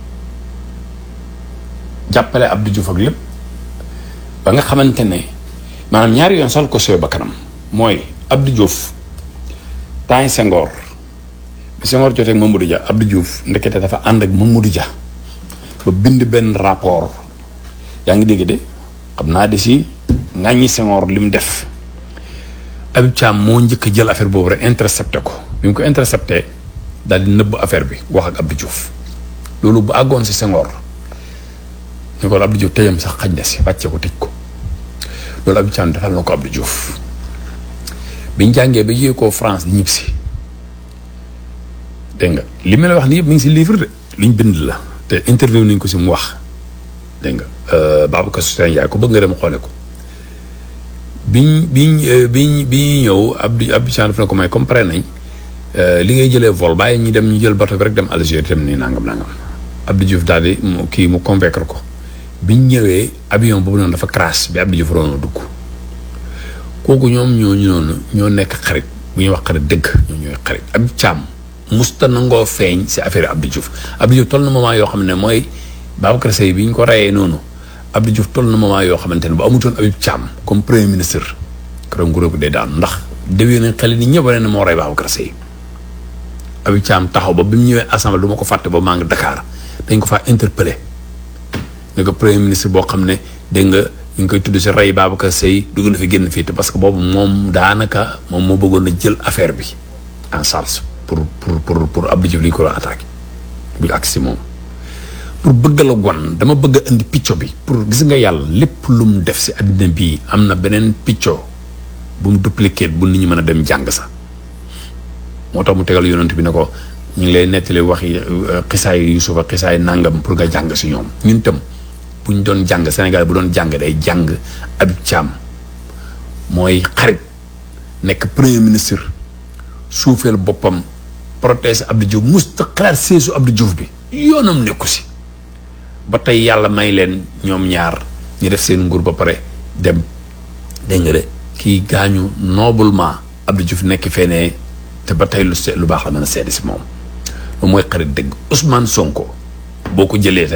jàppale Abdou Diouf ak lépp ba nga xamante ne maanaam ñaari yoon sal ko sowee ba kanam mooy Abdou Diouf temps yi Senghor bi Senghor jotee ak Mamadou Dia Abdou Diouf ndekete dafa ànd ak Mamadou Dia ba bind benn rapport yaa ngi dégg de xam naa di si ŋàññi Senghor li mu def Habib Thiam moo njëkk a jël affaire boobu rek intercepté ko bi mu ko intercepté daal di nëbb affaire bi wax ak Abdou Diouf loolu bu àggoon si Senghor ñu ko Abdou Diouf tëjam sax xaj na si wàcce ko tëj ko loolu Habib Thiam defal na ko Abdou Diouf biñ jàngee ba yéeg koo France di ñib si dégg nga li ma la wax ni yëpp mi ngi si livre de liñ bind la te interview nañ ko si mu wax dégg nga Babacar Soutien Ndiaye ko bëgg nga dem xoole ko biñ biñ biñ bi ñëw Abdou Abdou Thiam daf na ko may comme pare nañ li ngay jëlee vol bàyyi ñu dem ñu jël bateau bi rek dem Algérie dem nii nangam nangam Abdou Diouf daal di mu kii mu convaincre ko biñ ñëwee avion boobu noonu dafa crash bi Abdou Diouf doon dugg kooku ñoom ñooñu noonu ñoo nekk xarit bu ñuy wax xarit dëgg ñoo ñooy xarit Habib Thiam musta nangoo feeñ si affaire Abdou Diouf Abdou Diouf toll na moment yoo xam ne mooy Babacar Seye bi ñu ko reyee noonu Abdou Diouf toll na moment yoo xamante ne bu amutoon Habib Thiam comme premier ministre keroog nguur gi day daanu ndax déwén nañ xel ni ñëpp ne moo rey Babacar Seye Habib Thiam taxaw ba bi mu ñëwee assemblée du ma ko fàtte ba maa ngi Dakar dañ ko faa interpellé nga ko premier ministre boo xam ne dégg nga ñu ngi koy tudd si rey Babacar Seye dugg na fi génn fii te parce que boobu moom daanaka moom moo bëggoon a jël affaire bi en charge pour pour pour pour Abdou Diouf li ñu ko doon attaqué bi ak si moom. pour bëgg la gon dama bëgg a indi picco bi pour gis nga yàlla lépp lu mu def si àddina bii am na beneen picco bu mu dupliqué bu nit ñi mën a dem jàng sax moo tax mu tegal yonent bi ne ko ñu ngi lay nettali wax yi xisaay Yuusufa xisaay nangam pour nga jàng si ñoom ñun tam bu ñu doon jàng Sénégal bu doon jàng day jàng Habib Thiam mooy xarit nekk premier ministre suufeel boppam protéger Abdou Diouf musta xalaat seesu Abdou Diouf bi yoonam nekku si ba tey yàlla may leen ñoom ñaar ñu def seen nguur ba pare dem dégg nga de kii gaañu noblement Abdou Diouf nekk fenee te ba tey lu se lu baax la mën a seede si moom moom mooy xarit dëgg Ousmane Sonko boo ko jëlee tey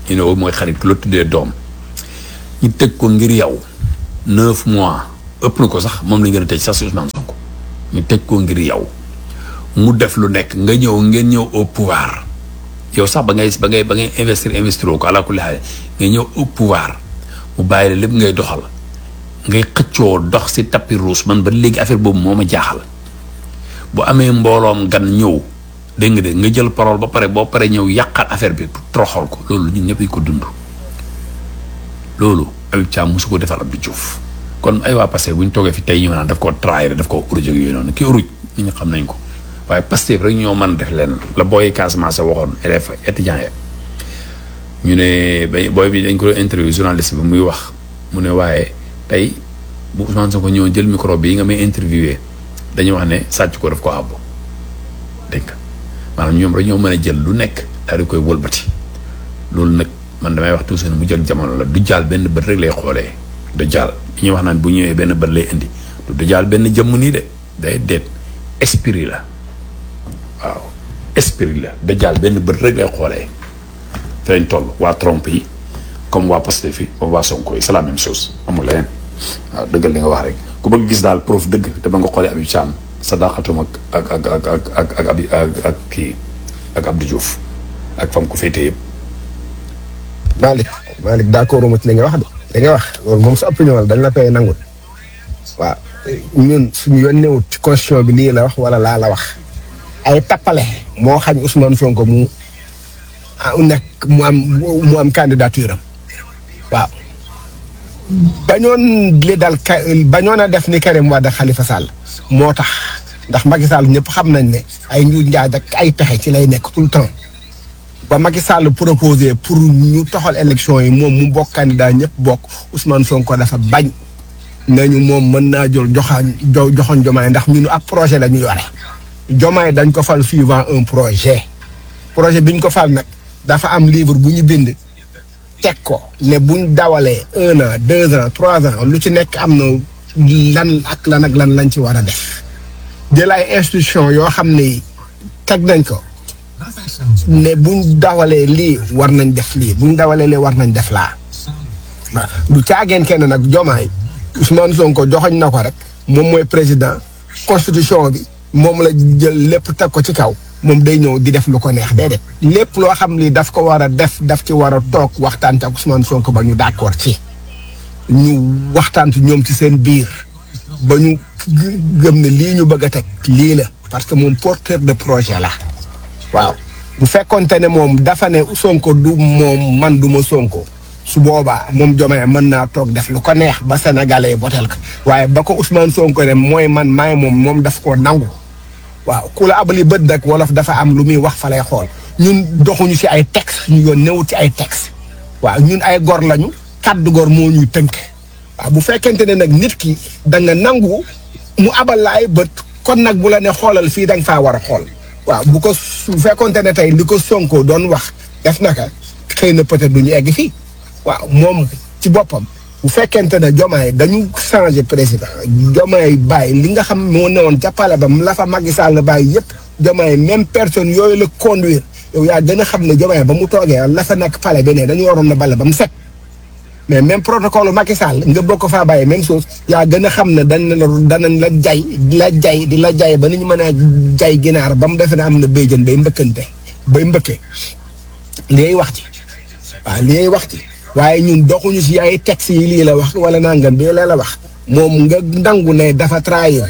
you know mooy xarit ku la tuddee doom ñu tëj ko ngir yow neuf mois ëpp na ko sax moom lañ gën a tëj sax si Ousmane Sonko ñu tëj ko ngir yow mu def lu nekk nga ñëw ngeen ñëw au pouvoir yow sax ba ngay ba ngay ba ngay investir investir ko ala kulli xaal nga ñëw au pouvoir mu bàyyi la lépp ngay doxal ngay xëccoo dox si tapis rouge man ba léegi affaire boobu moo ma jaaxal bu amee mbooloom gan ñëw dégg nga de nga jël parole ba pare boo pare ñëw yàqal affaire bi toroxal ko loolu ñun ñëpp ko dund loolu Habib Thiam mosu ko defal Abdou Diouf kon ay waa Pastef bu ñu toogee fi tey ñëw naan daf koo trahir daf koo uruj ak yooyu noonu kii uruj nit ñi xam nañ ko waaye Pastef rek ñoo mën def leen la booy Casamance waxoon élèves étudiants ya ñu ne ba booy bi dañ ko doon interview journaliste bi muy wax mu ne waaye tey bu Ousmane Sonko ñëw jël micro bi nga may interviewé dañuy wax ne sàcc ko daf ko àbb dégg nga maanaam ñoom rek ñoo mën a jël lu nekk daal di koy wëlbati loolu nag man damay wax toujours mu jël jamono la du jaal benn bët rek lay xoolee du jaal ñuy wax naan bu ñëwee benn bët lay indi du jaal benn jëmm nii de day deet esprit la waaw esprit la da jaal benn bët rek lay xoolee te lañ toll waa Trump yi comme waa Pastef yi comme waa Sonko yi c'est la même chose amul leneen waaw dëggal li nga wax rek ku bëgg gis daal prof dëgg te ba nga xoolee Habib Thiam sadaqatum ak ak ak ak ak ak ak abi ak ak kii ak Abdou Diouf ak fam ko féetee yëpp. Malick Malick d'accord ma ci li nga wax de li nga wax loolu moom sa opinion la dañ la koy nangul waaw ñun suñu yoon newut ci constitution bi lii la wax wala laa la wax ay tappale moo xañ Ousmane Sonko mu ah nekk mu am mu am candidature am waaw bañoon li dal ka bañoon a def ni Karim Wade ak Khalifa Sall moo tax ndax Macky Sall ñëpp xam nañ ne ay njuuj njaaj ak ay pexe ci lay nekk tout le temps ba Macky Sall proposé pour ñu toxal élection yi moom mu bokk candidat ñëpp bokk Ousmane Sonko dafa bañ nañu moom mën naa jël joxaan jo joxoon jomaay ndax ñun ak projet la ñu yore jomaay dañ ko fal suivant un projet projet bi ñu ko fal nag dafa am livre bu ñu bind teg ko ne buñ dawalee un an deux ans trois ans lu ci nekk am na lan ak lan ak lan lañ ci war a def jël ay institution yoo xam ne teg nañ ko ne buñ dawalee lii war nañ def lii buñ dawalee lii war nañ def laa waaw du caageen kenn nag jomaay Ousmane Sonko joxoñ na ko rek moom mooy président constitution bi moom la jël lépp teg ko ci kaw moom day ñëw di def lu ko neex déedéet lépp loo xam ni daf ko war a def daf ci war a toog waxtaan ci ak Ousmane Sonko ba ñu d'accord ci ñu waxtaan ci ñoom ci seen biir ba ñu gëm ne lii ñu bëgg a teg lii la parce que moom porteur de projet la waaw bu fekkonte ne moom dafa ne Sonko du moom man du ma Sonko su boobaa moom Diomaye mën naa toog def lu ko neex ba sénégalais botel ko waaye ba ko Ousmane Sonko ne mooy man maay moom moom daf koo nangu waaw ku la abali bët nag wolof dafa am lu muy wax fa lay xool ñun doxuñu ci ay texte ñu yoon newut ci ay texte waaw ñun ay gor lañu kaddu gor moo ñuy tënk waaw bu fekkente ne nag nit ki da nga nangu mu abal la ay bët kon nag bu la ne xoolal fii da nga faa war a xool waaw bu ko su fekkonte ne tey li ko Sonko doon wax def naka xëy na peut-être du ñu egg fii waaw moom ci boppam bu fekkente ne Diomaye dañu changé président Diomaye bàyyi li nga xam moo newoon ca pale ba la fa Macky Sall bàyyi yëpp Diomaye même personne yooyu la conduire yow yaa gën a xam ne Diomaye ba mu toogee la fa nekk pale bi ne dañu waroon na bale ba mu set mais même protocole Macky Sall nga bokk faa bàyyi même chose yaa gën a xam ne dañ la danañ la jay di la jay di la jay ba ni ñu mën a jay ginaar ba mu defe ne am na béyjën bay mbëkkante bay mbëkke liy wax ci waaw liy wax ci waaye ñun doxuñu si ay textes yi lii la wax wala nangam bi la la wax moom nga nangu ne dafa trahir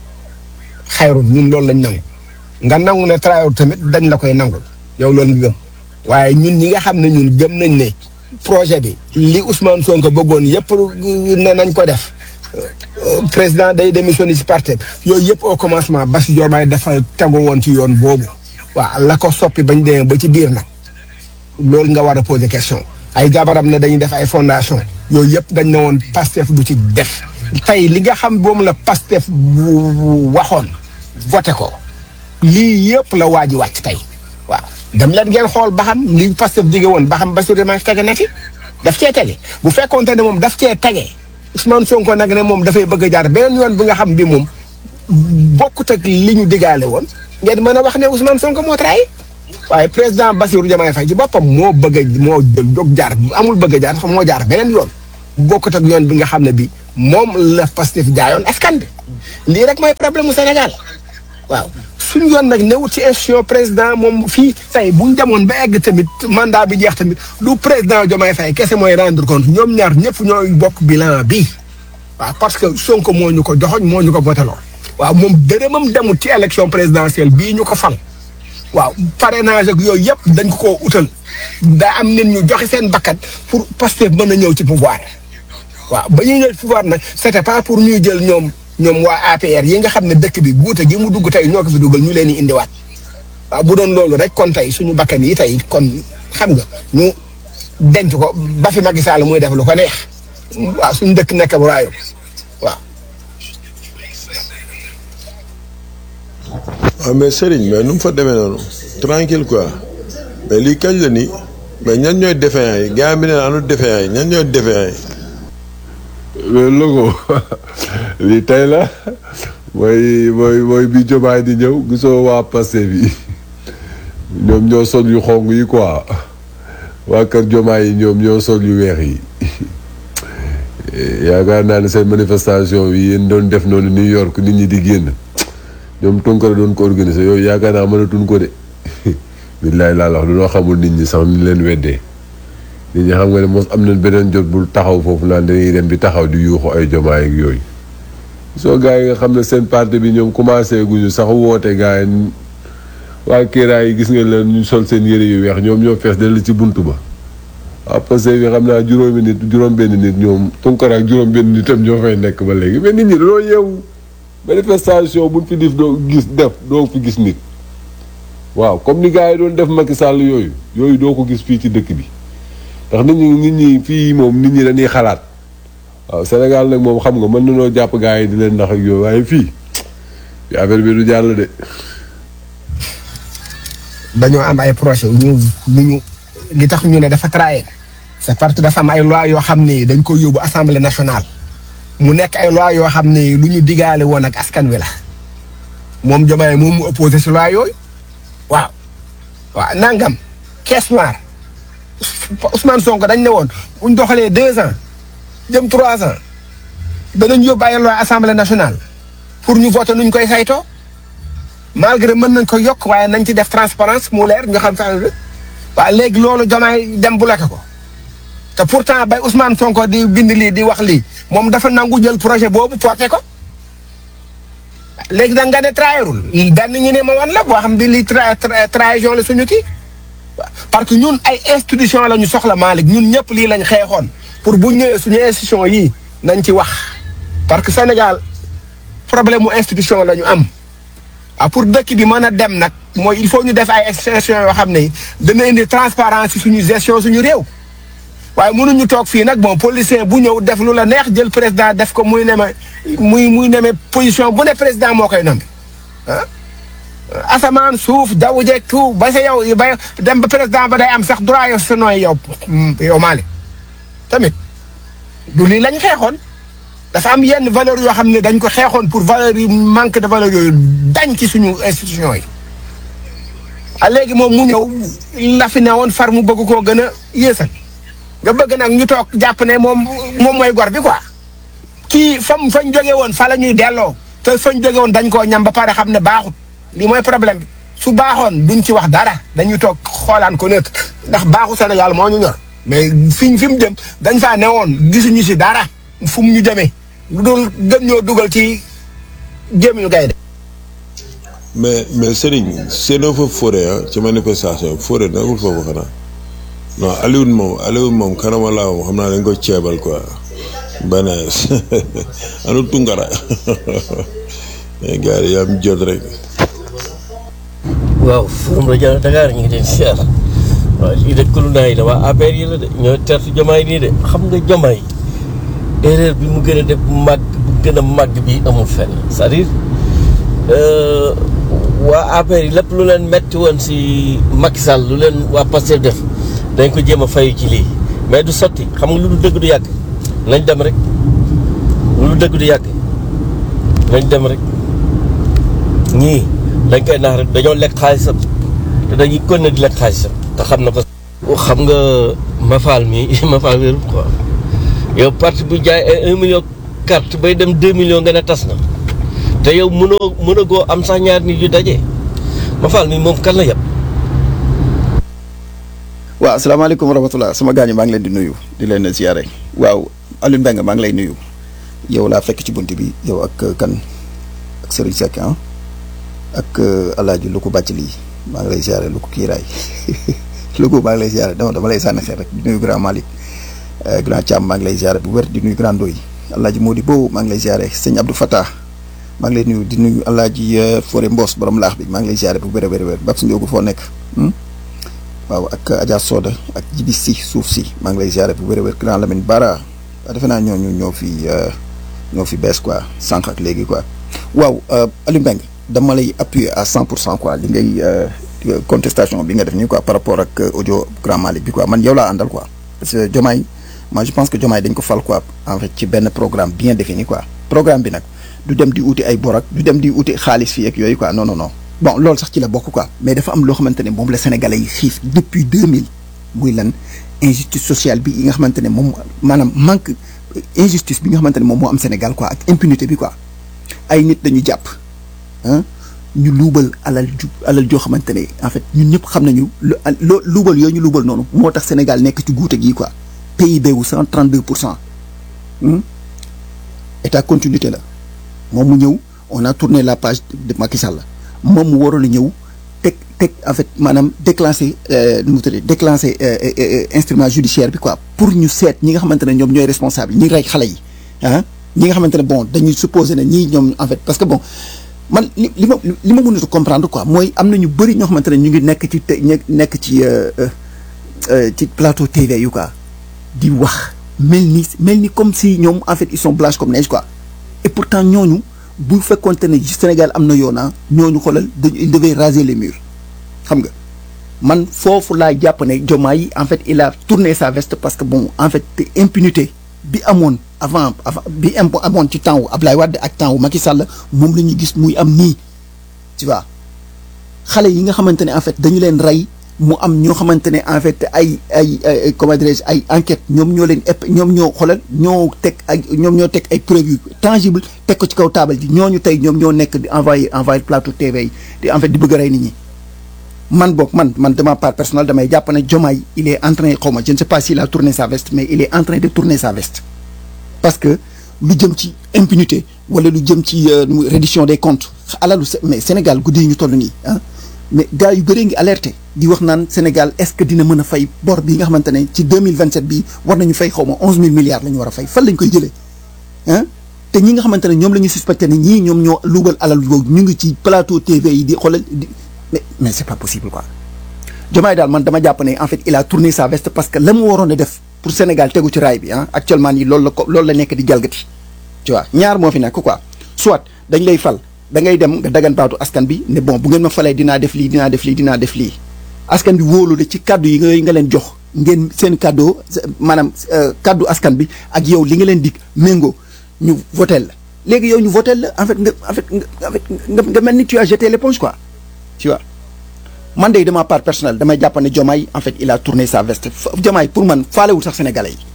xayrun ñun loolu lañ nangu nga nangu ne trahir tamit dañ la koy nangul yow loolu nga gëm waaye ñun ñi nga xam ne ñun gëm nañ ne projet bi li Ousmane Sonko bëggoon yëpp ne nañ ko def président day démissionné si parti yooyu yëpp au commencement Bassirou Diomaye dafa tegu woon ci yoon boobu waaw la ko soppi bañ demee ba ci biir nag loolu nga war a poser question ay jabaram ne dañuy def ay fondation yooyu yëpp dañ ne woon Pastef du ci def tey li nga xam boobu la Pastef waxoon voté ko lii yëpp la waa ji wàcc tey waaw dem leen ngeen xool ba xam li Pastef dige woon ba xam Bassirou Diomaye tege na fi daf cee tege bu fekkoonte ne moom daf cee tege Ousmane Sonko nag ne moom dafay bëgg a jaar beneen yoon bi nga xam bi moom bokkut ak li ñu digaale woon ngeen mën a wax ne Ousmane Sonko moo trahi waaye président Bassirou Diomaye Faye ci boppam moo bëgg a moo jël dog jaar amul bëgg a jaar dafa moo jaar beneen yoon bokkut ak yoon bi nga xam ne bi moom la Pastef jaayoon askan bi lii rek mooy problème mu Sénégal waaw suñu yoon nag newut ci institution président moom fii say bu ñu demoon ba egg tamit mandat bi jeex tamit du président Diomaye Faye kese mooy rendre compte ñoom ñaar ñëpp ñooy bokk bilan bi waaw parce que Sonko moo ñu ko joxoñ moo ñu ko voteloo waaw moom dërëmam demut ci élection présidentielle bii ñu ko fal waaw parrainage ak yooyu yëpp dañ ko koo utal daa am nit ñu joxe seen bakkat pour Pastef mën a ñëw ci pouvoir waaw ba ñuy ñëw ci pouvoir nag c'était pas pour ñuy jël ñoom ñoom waa APR yi nga xam ne dëkk bi guute gi mu dugg tey ñoo ko fi dugal ñu leen di indiwaat waaw bu doon loolu rek kon tey suñu bakkan yi tey kon xam nga ñu denc ko ba fi Macky Sall muy def lu ko neex waaw suñu dëkk nekk bu raayom waaw. waaw mais Serigne mais nu mu fa demee noonu tranquille quoi mais lii kañ la nii mais ñan ñooy défaillants yi gars bi ne anu défaillants yi ñan ñooy défaillants yi. mais logo lii tey la mooy mooy mooy bi jomaay di ñëw gisoo waa Pastef bi ñoom ñoo sol yu xong yi quoi waa kër jomaay yi ñoom ñoo sol yu weex yi yaakaar naa ne seen manifestation bi yéen doon def noonu New York nit ñi di génn ñoom Tunkara doon ko organiser yooyu yaakaar naa mënatuñ ko de billaay laa la wax dañoo xamul nit ñi sax ni leen weddee nit ñi xam nga ne mos am nañ beneen jot bul taxaw foofu naan dañuy dem di taxaw di yuuxu ay jomaay ak yooyu soo gars yi nga xam ne seen parti bi ñoom commencé guñu sax woote gars yi waa Kéeraay yi gis nga leen ñu sol seen yëre yu weex ñoom ñoo fees dell ci bunt ba waaw parce que bi xam naa juróomi nit juróom benn nit ñoom Tunkara ak juróom benn nitam ñoo fay nekk ba léegi mais nit ñi dañoo yeewu manifestation buñ fi def doo gis def doo fi gis nit waaw comme ni gars yi doon def Macky Sall yooyu yooyu doo ko gis fii ci dëkk bi ndax nit ñi nit ñi fii moom nit ñi dañuy xalaat waaw Sénégal nag moom xam nga mën nañoo jàpp gars yi di leen ndax ak yooyu waaye fii fii affaire bi du jàll de. dañoo am ay projet ñu ñu ñu li tax ñu ne dafa trahir c'est parce que dafa am ay loi yoo xam ne dañ ko yóbbu assemblée nationale mu nekk ay loi yoo xam ne lu ñu digaale woon ak askan wi la moom Diomaye moom mu opposé si loi yooyu waaw waaw nangam caisse noire Ousmane Sonko dañ ne woon buñ doxalee deux ans jëm trois ans danañ yóbbu ay loi assemblée nationale pour ñu voter nuñ koy saytoo malgré mën nañ ko yokk waaye nañ ci def transparence mu leer nga xam fa waaw léegi loolu Diomaye dem bloqué ko te pourtant bay Ousmane Sonko di bind lii di wax lii moom dafa nangu jël projet boobu porté ko léegi da nga ne trahirul benn ñu ne ma wan la boo xam di lii tra trahison la suñu kii parce que ñun ay institution la ñu soxla Malick ñun ñëpp lii lañ xeexoon pour bu ñëwee suñu institution yii nañ ci wax parce que Sénégal problème mu institution la ñu am ah pour dëkk bi mën a dem nag mooy il faut ñu def ay institution yoo xam ne dana indi transparence ci suñu gestion suñu réew waaye mënuñu toog fii nag bon policier bu ñëw def lu la neex jël président def ko muy neme muy muy neme position bu ne président moo koy nombi ah asamaan suuf jaww jeeg tout ba sa yow ba dem ba président ba day am sax droit yow sa nooy yow yow Malick tamit du lii lañ xeexoon dafa am yenn valeur yoo xam ne dañ ko xeexoon pour valeur yi manque de valeur yooyu dañ ci suñu institution yi a léegi moom mu ñëw la fi ne woon far mu bëgg koo gën a yéesal nga bëgg nag ñu toog jàpp ne moom moom mooy gor bi quoi kii fam fañ jóge woon fa la ñuy delloo te fañ jóge woon dañ koo ñam ba pare xam ne baaxut lii mooy problème bi su baaxoon duñ ci wax dara dañuy toog xoolaan ko nekk ndax baaxu Sénégal moo ñu ñor mais fiñ fi mu jëm dañ faa newoon gisuñu si dara fu mu ñu jëmee lu dul gën ñoo dugal ci gémmiñu gaynde mais mais Serigne seenoo fa forêt ah ci manifestation forêt nekkul foofu xanaa non Alioune moom Alioune moom kanama laa moom xam naa dañ ko ceebal quoi benees anu Tunkara mais gars yi am jot rek. waaw forum rajo Dakar ñu ngi leen siyaar waaw lii de kulunaa yi la waa APR yi la de ñoo tertu jomaay nii de xam nga jomaay erreur bi mu gën a def màgg bu gën a màgg bi amul fenn c'est-à-dire waa APR yi lépp lu leen metti woon si Macky Sall lu leen waa Pastef def dañ ko jéem a fayu ci lii mais du sotti xam nga lu du dëgg du yàgg nañ dem rek lu du dëgg du yàgg nañ dem rek ñii dañ koy naax rek dañoo lekk xaalisam te dañuy continuer di lekk xaalisam te xam na ko. xam nga Mafal mi Mafal wérul quoi yow parti bu jaay ay un million carte bay dem deux millions nga ne tas na te yow mënoo mën a goo am sax ñaar nit yu daje Mafal mi moom kan la yab. waaw asalaamaaleykum wa rahmatulah sama gaañu maa ngi leen di nuyu di leen ziare waaw Alioune Mbengue maa ngi lay nuyu yow laa fekk ci bunt bi yow ak kan ak Serigne Seck ah ak El Hadj Louga bàcc lii maa ngi lay ziare Louga kiiraay Louga maa ngi lay ziare dama dama lay sànni xeer rek di nuyu grand Malick grand Thiam maa ngi lay ziare bu wér di nuyu grand Ndoye El Hadj Mody Bow maa ngi lay ziare sëñ Abdou Fatah maa ngi lay nuyu di nuyu El Hadj Fore Mbos borom laax bi maa ngi lay ziare bu wér a wér a wér Babs Ndiogu foo nekk. waaw ak Adja Soda ak Jibi si suuf si maa ngi lay ziare bu wér a wér grand Lamine Bara defe naa ñooñu ñoo fi ñoo fi bees quoi sànq ak léegi quoi waaw Aliou Mbengue dama lay appuyer à cent pour cent quoi li ngay contestation bi nga def nii quoi par rapport ak audio grand Malick bi quoi man yow laa àndal quoi parce que Diomaye moi je pense que Diomaye dañ ko fal quoi en fait ci benn programme bien défini quoi programme bi nag du dem di uti ay borak du dem di uti xaalis fii ak yooyu quoi non non non bon loolu sax ci la bokk quoi mais dafa am loo xamante ne moom la sénégalais yi xiif depuis 2000 muy lan injustice sociale bi yi nga xamante ne moom maanaam manque injustice bi nga xamante ne moom moo am Sénégal quoi ak impunité bi quoi ay nit dañu jàpp ah ñu luubal alal ju alal joo xamante ne en fait ñun ñëpp xam nañu loo luubal yooyu ñu luubal noonu moo tax Sénégal nekk ci guute gii quoi PIB wu 132 pour cent état continuité la moom mu ñëw on a tourné la page de Macky Sall moom mu waroon a ñëw teg teg en fait maanaam déclenché nu mu tuddee déclenché instrument judiciaire bi quoi pour ñu seet ñi nga xamante ne ñoom ñooy responsable ñi rey xale yi ah ñi nga xamante ne bon dañuy supposé ne ñii ñoom en fait parce que bon man li li ma li ma mënut a comprendre quoi mooy am na ñu bëri ñoo xamante ne ñu ngi nekk ci te nekk ci ci plateau TV yu quoi di wax mel ni mel ni comme si ñoom en fait ils sont blanches comme neige quoi et pourtant ñooñu. bu fekkoonte ne Sénégal am na yoona ñooñu xoolal dañu il devait raser les murs xam nga man foofu laa jàpp ne Diomaye en fait il a tourné sa veste parce que bon en fait impunité bi amoon avant avant bi amoon ci temps wu Ablaye Wade ak temps wu Macky Sall moom la ñu gis muy am nii tu vois xale yi nga xamante ne en fait dañu leen rey mu am ñoo xamante ne en fait ay ay comment dirais-je ay enquête ñoom ñoo leen ëpp ñoom ñoo xoolal ñoo teg ay ñoom ñoo teg ay preuves yu tangible teg ko ci kaw taabal ji ñooñu tey ñoom ñoo nekk di envoyé envoyé plateau TV yi di en fait di bëgg a rey nit ñi. man boog man man de ma part personnelle damay jàpp ne Diomaye il est en train xaw ma je ne sais pas s'il a tourné sa veste mais il est en train de tourner sa veste. parce que lu jëm ci impunité wala lu jëm ci reddition des comptes alalu mais Sénégal guddi yi ñu toll nii ah. mais gars yu bëree ngi alerté di wax naan Sénégal est-ce que dina mën a fay bor bi nga xamante ne ci deux mille vingt sept bii war nañu fay xaw ma onze mille milliards la ñu war a fay fan lañ koy jëlee ah te ñi nga xamante ne ñoom la ñu suspecté ne ñii ñoom ñoo luubal alal boobu ñu ngi ci plateau TV yi di xoolal di mais mais c'est pas possible quoi. Diomaye daal man dama jàpp ne en fait il a tourné sa veste parce que la mu waroon a def pour Sénégal tegu ci raay bi ah actuellement nii loolu la ko loolu la nekk di jalgati tu vois ñaar moo fi nekk quoi soit dañ lay fal. da ngay dem nga dagan baatu askan bi ne bon bu ngeen ma falee dinaa def lii dinaa def lii dinaa def lii askan bi wóolu la ci kaddu yi nga nga leen jox ngeen seen kaddu maanaam kaddu askan bi ak yow li nga leen dig méngoo ñu votel la léegi yow ñu votel la en fait nga en fait nga nga mel ni tu as jeté l'éponge quoi tu vois man de de ma part personnelle damay jàpp ne Diomaye en fait il a tourné sa veste Diomaye pour man faalewul sax sénégalais yi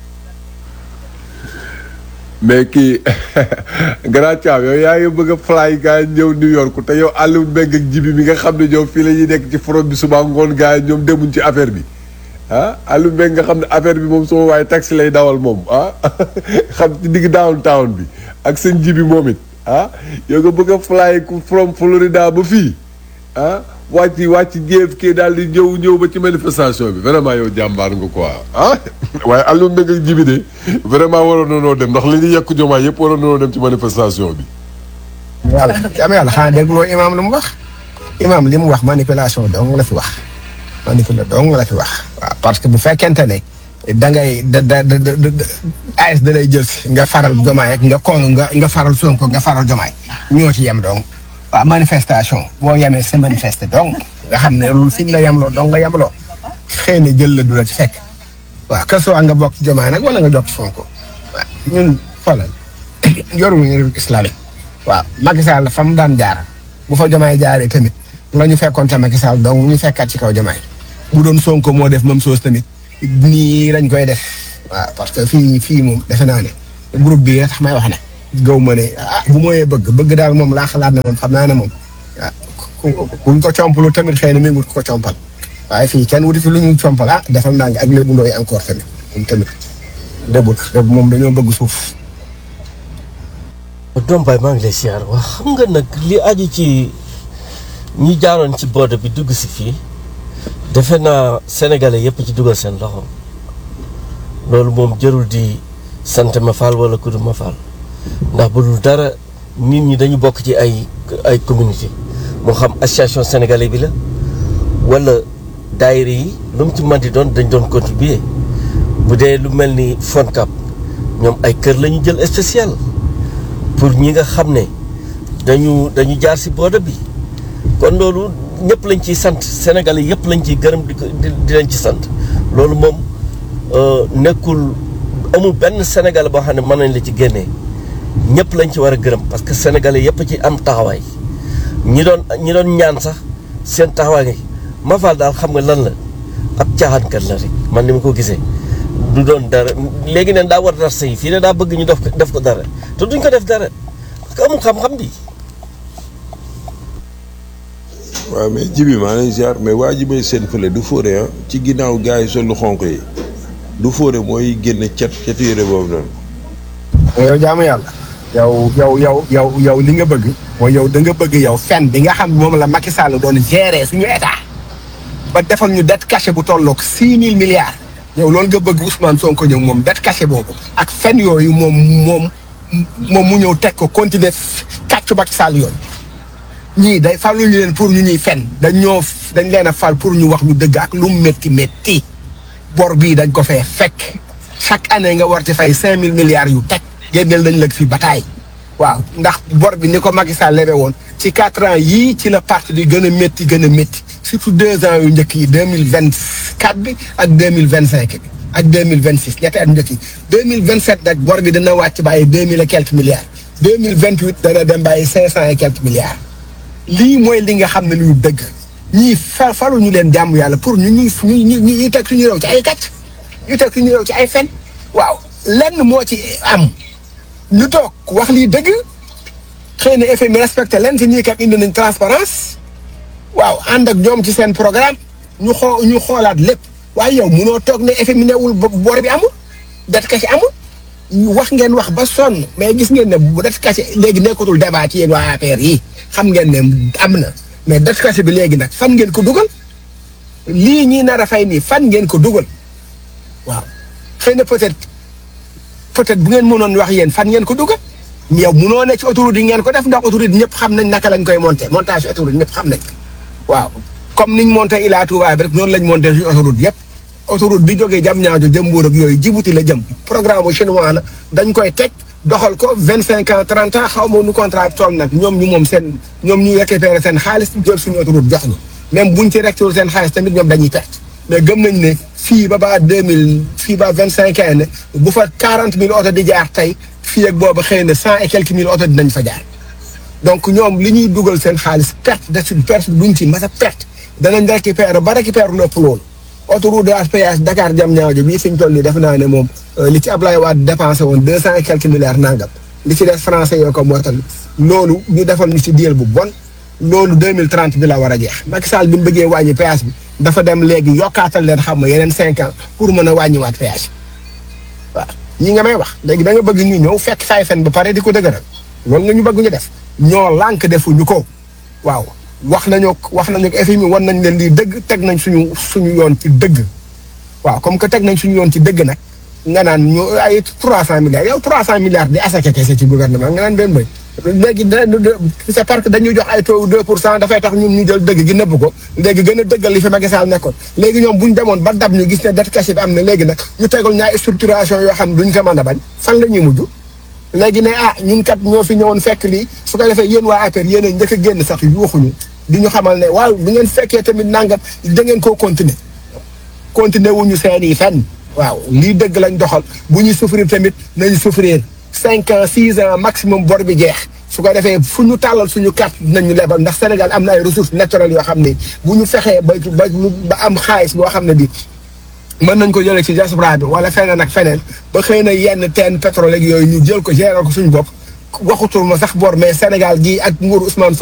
mais kii grand Thiam yow yaa ngi bëgg a fly gars yi ñëw New York te yow Aliou Mbengue ak Jibi mi nga xam ne ñoom fii la ñuy nekk ci forom bi suba ngoon gars yi ñoom demuñ ci affaire bi ah Aliou Mbengue nga xam ne affaire bi moom sama waaye taxi lay dawal moom ah xam ci digg downtown bi ak seen Jibi moom it ah yow nga bëgg a fly from Florida ba fii ah wàcc wàcc jéef kii daal di ñëw ñëw ba ci manifestation bi vraiment yow jàmbaar nga quoi ah waaye Aliou Mbengue ak Jibi de vraiment waroon nañoo dem ndax li ñu yekk jomaay yëpp waroon nañoo dem ci manifestation bi. yàlla am yàlla xanaa dégloo imaam lu mu wax imaam li mu wax manipulation dong la fi wax manipulation dong la fi wax waaw parce que bu fekkente ne da ngay da da da da AS da lay jël si nga faral jomaay ak nga koonu nga nga faral Sonko nga faral jomaay ñoo ci yem dong waaw manifestation boo yemee sa manifester donc nga xam ne loolu fi ñu la yemloo donc nga yemloo xëy na jël la du la ci fekk waaw que soit nga bokk ci jomaay nag wala nga jokk ci Sonko waaw ñun xoolal yoruñu réew islamique waaw Macky Sall fa mu daan jaar bu fa jomaay jaaree tamit la ñu fekkoon te Macky Sall donc ñu fekkaat ci kaw jamaay bu doon Sonko moo def même chose tamit nii lañ koy def waaw parce que fii fii moom defe naa ne groupe bi tax may wax ne gaw ma ne ah bu mooyee bëgg bëgg daal moom laa xalaat ne moom xam naa ne moom ah buñ ko compalu tamit xëy na mi ngi wut ko compal waaye fii kenn wuti fi lu ñu compal ah defal naa ak lébu ndooy encore tamit moom tamit début début moom dañoo bëgg suuf. doom baay maa ngi lay siyaar wax xam nga nag li aju ci ñi jaaroon ci boode bi dugg si fii defe naa sénégalais yëpp ci dugal seen loxo loolu moom jërul di sant ma faal wala kudu ma faal ndax bu dul dara nit ñi dañu bokk ci ay ay communauté moo xam association sénégalais bi la wala daayira yi lu mu ci mën di doon dañ doon contribuer bu dee lu mel ni FONCAB ñoom ay kër la ñu jël spécial pour ñi nga xam ne dañu dañu jaar si boode bi kon loolu ñëpp lañ ciy sant sénégalais yëpp lañ ciy gërëm di ko di leen ci sant loolu moom nekkul amul benn sénégalais boo xam ne mën nañ la ci génnee ñëpp lañ ci war a gërëm parce que sénégalais yëpp ci am taxawaay ñi doon ñi doon ñaan sax seen taxawaay ngi Mafal daal xam nga lan la ab caaxaankat la rek man ni ma ko gisee du doon dara léegi neen daa war dar sëy fii ne daa bëgg ñu def ko def ko dara te duñ ko def dara parce que amul xam-xam di waaw mais jibi maa lay ziar mais waa ji may seen fële du fóore ah ci ginnaaw gars yi sol lu xonq yi du fóore mooy génne cet cetu yére boobu noonu yow jaamu yàlla. yow yow yow yow yow li nga bëgg. mooy yow da nga bëgg yow fen bi nga xam moom la Macky Sall doon gérer suñu état. ba defal ñu dette cachée bu tolloog six mille milliards. yow loolu nga bëgg Ousmane Sonko ñëw moom dette cachée boobu. ak fen yooyu moom moom moom mu ñëw teg ko continuer kàccu Macky Sall yooyu. ñii day faluñu leen pour ñu ñuy fen dañ ñoo dañ leen a fal pour ñu wax ñu dëgg ak lu mu métti métti. bor bii dañ ko fee fekk chaque année nga war ci fay cinq mille milliards yu teg génneel dañ la fi bataay waaw ndax bor bi ni ko Macky Sall lebe woon ci quatre ans yii ci la parti di gën a métti gën a métti surtout deux ans yu njëkk yi deux mille vingt quatre bi ak deux mille vingt cinq bi ak deux mille vingt six ñetti at njëkk yi deux mille vingt sept nag bor bi dana wàcc bàyyi deux mille et quelques milliards deux mille vingt huit dana dem bàyyi cinq cent et quelques milliards lii mooy li nga xam ne lu dëgg ñii fa falu ñu leen jàmm yàlla pour ñu ñuy ñu ñu ñu teg suñu réew ci ay kàcc ñu teg suñu réew ci ay fen waaw lenn moo ci am ñu toog wax lii dëgg xëy na FMI respecté leen te ñii kat indi nañ transparence waaw ànd ak ñoom ci seen programme ñu xoo ñu xoolaat lépp waaye yow munoo toog ne FMI newul bor bi amul det kese amul wax ngeen wax ba sonn mais gis ngeen ne bu det kese léegi nekkatul débat ci yéen waa APR yi xam ngeen ne am na mais det kese bi léegi nag fan ngeen ko dugal lii ñii nar a fay nii fan ngeen ko dugal waaw xëy na peut-être peut-être bu ngeen mënoon wax yéen fan ngeen ko dugal yow munoo ne ci autoroute yi ngeen ko def ndax autoroute ñëpp xam nañ naka lañ koy monté montage autoroute ñëpp xam nañ waaw comme niñ monté Ila Touba bi rek noonu lañ monté suñu autoroute yëpp autoroute bi jógee jam ñaajo jëm Mbuur ak yooyu Djibouti la jëm programme bu chinois la dañ koy teg doxal ko vingt cinq ans trente ans xaw ma nu contrat bi toll nag ñoom ñu moom seen ñoom ñu récupéré seen xaalis jël suñu autoroute jox ñu même buñ ci rectéwul seen xaalis tamit ñoom dañuy perte mais gëm nañ ne fii ba ba deux mille fii ba vingt cinq ans ne bu fa quarante mille oto di jaar tey fii ak boobu xëy na cent et quelques mille oto dinañ fa jaar donc ñoom li ñuy dugal seen xaalis perte de suñ perte duñ ci mas a perte danañ récupérer ba récupérer lépp loolu autoroute de péage Dakar jam ñaajo bii fi ñu toll nii def naa ne moom li ci Ablaye Wade dépensé woon deux cent et quelques milliards nangam li ci des français yoo ko mootal loolu ñu defal ñu ci diel bu bon loolu deux mille trente bi la war a jeex Macky Sall bi mu bëggee wàññi péage bi dafa dem léegi yokkaatal leen xam nga yeneen cinq ans pour mën a wàññiwaat péage waaw ñi nga may wax léegi da nga bëgg ñu ñëw fekk saay fen ba pare di ko dëgëral loolu nga ñu bëgg ñu def ñoo lànk defuñu ko waaw wax nañu wax nañu ko FMI wan nañ leen lii dëgg teg nañ suñu suñu yoon ci dëgg waaw comme que teg nañ suñu yoon ci dëgg nag nga naan ñu ay trois cent milliards yow trois cent milliards di asaka kese ci gouvernement nga naan benn bëy léegi c'est parce que dañuy jox ay taux deux pour cent dafay tax ñun ñu jël dëgg gi nëbb ko léegi gën a dëggal li fi Macky Sall nekkoon léegi ñoom buñ demoon ba dab ñu gis ne dette cachée bi am na léegi nag ñu tegal ñaay structuration yoo xam ne duñ ko mën a bañ fan la ñuy mujj léegi ne ah ñun kat ñoo fi ñëwoon fekk lii su ko defee yéen waa APR yéen a njëkk a génn sax yu waxuñu di ñu xamal ne waaw bu ngeen fekkee tamit nangam da ngeen koo continuer continuer wuñu seen i fenn waaw lii dëgg lañ doxal bu ñuy souffrir tamit nañu souffrir cinq ans six ans maximum bor bi jeex su ko defee fu ñu tàllal suñu carte dinañu lebal ndax Sénégal am na ay ressources naturelles yoo xam ne bu ñu fexee ba ba ba am xaalis boo xam ne bi mën nañ ko jëlee ci diaspora bi wala feneen ak feneen ba xëy na yenn teen pétrole ak yooyu ñu jël ko gérer ko suñu bopp waxutul ma sax bor mais Sénégal gii ak nguuru Ousmane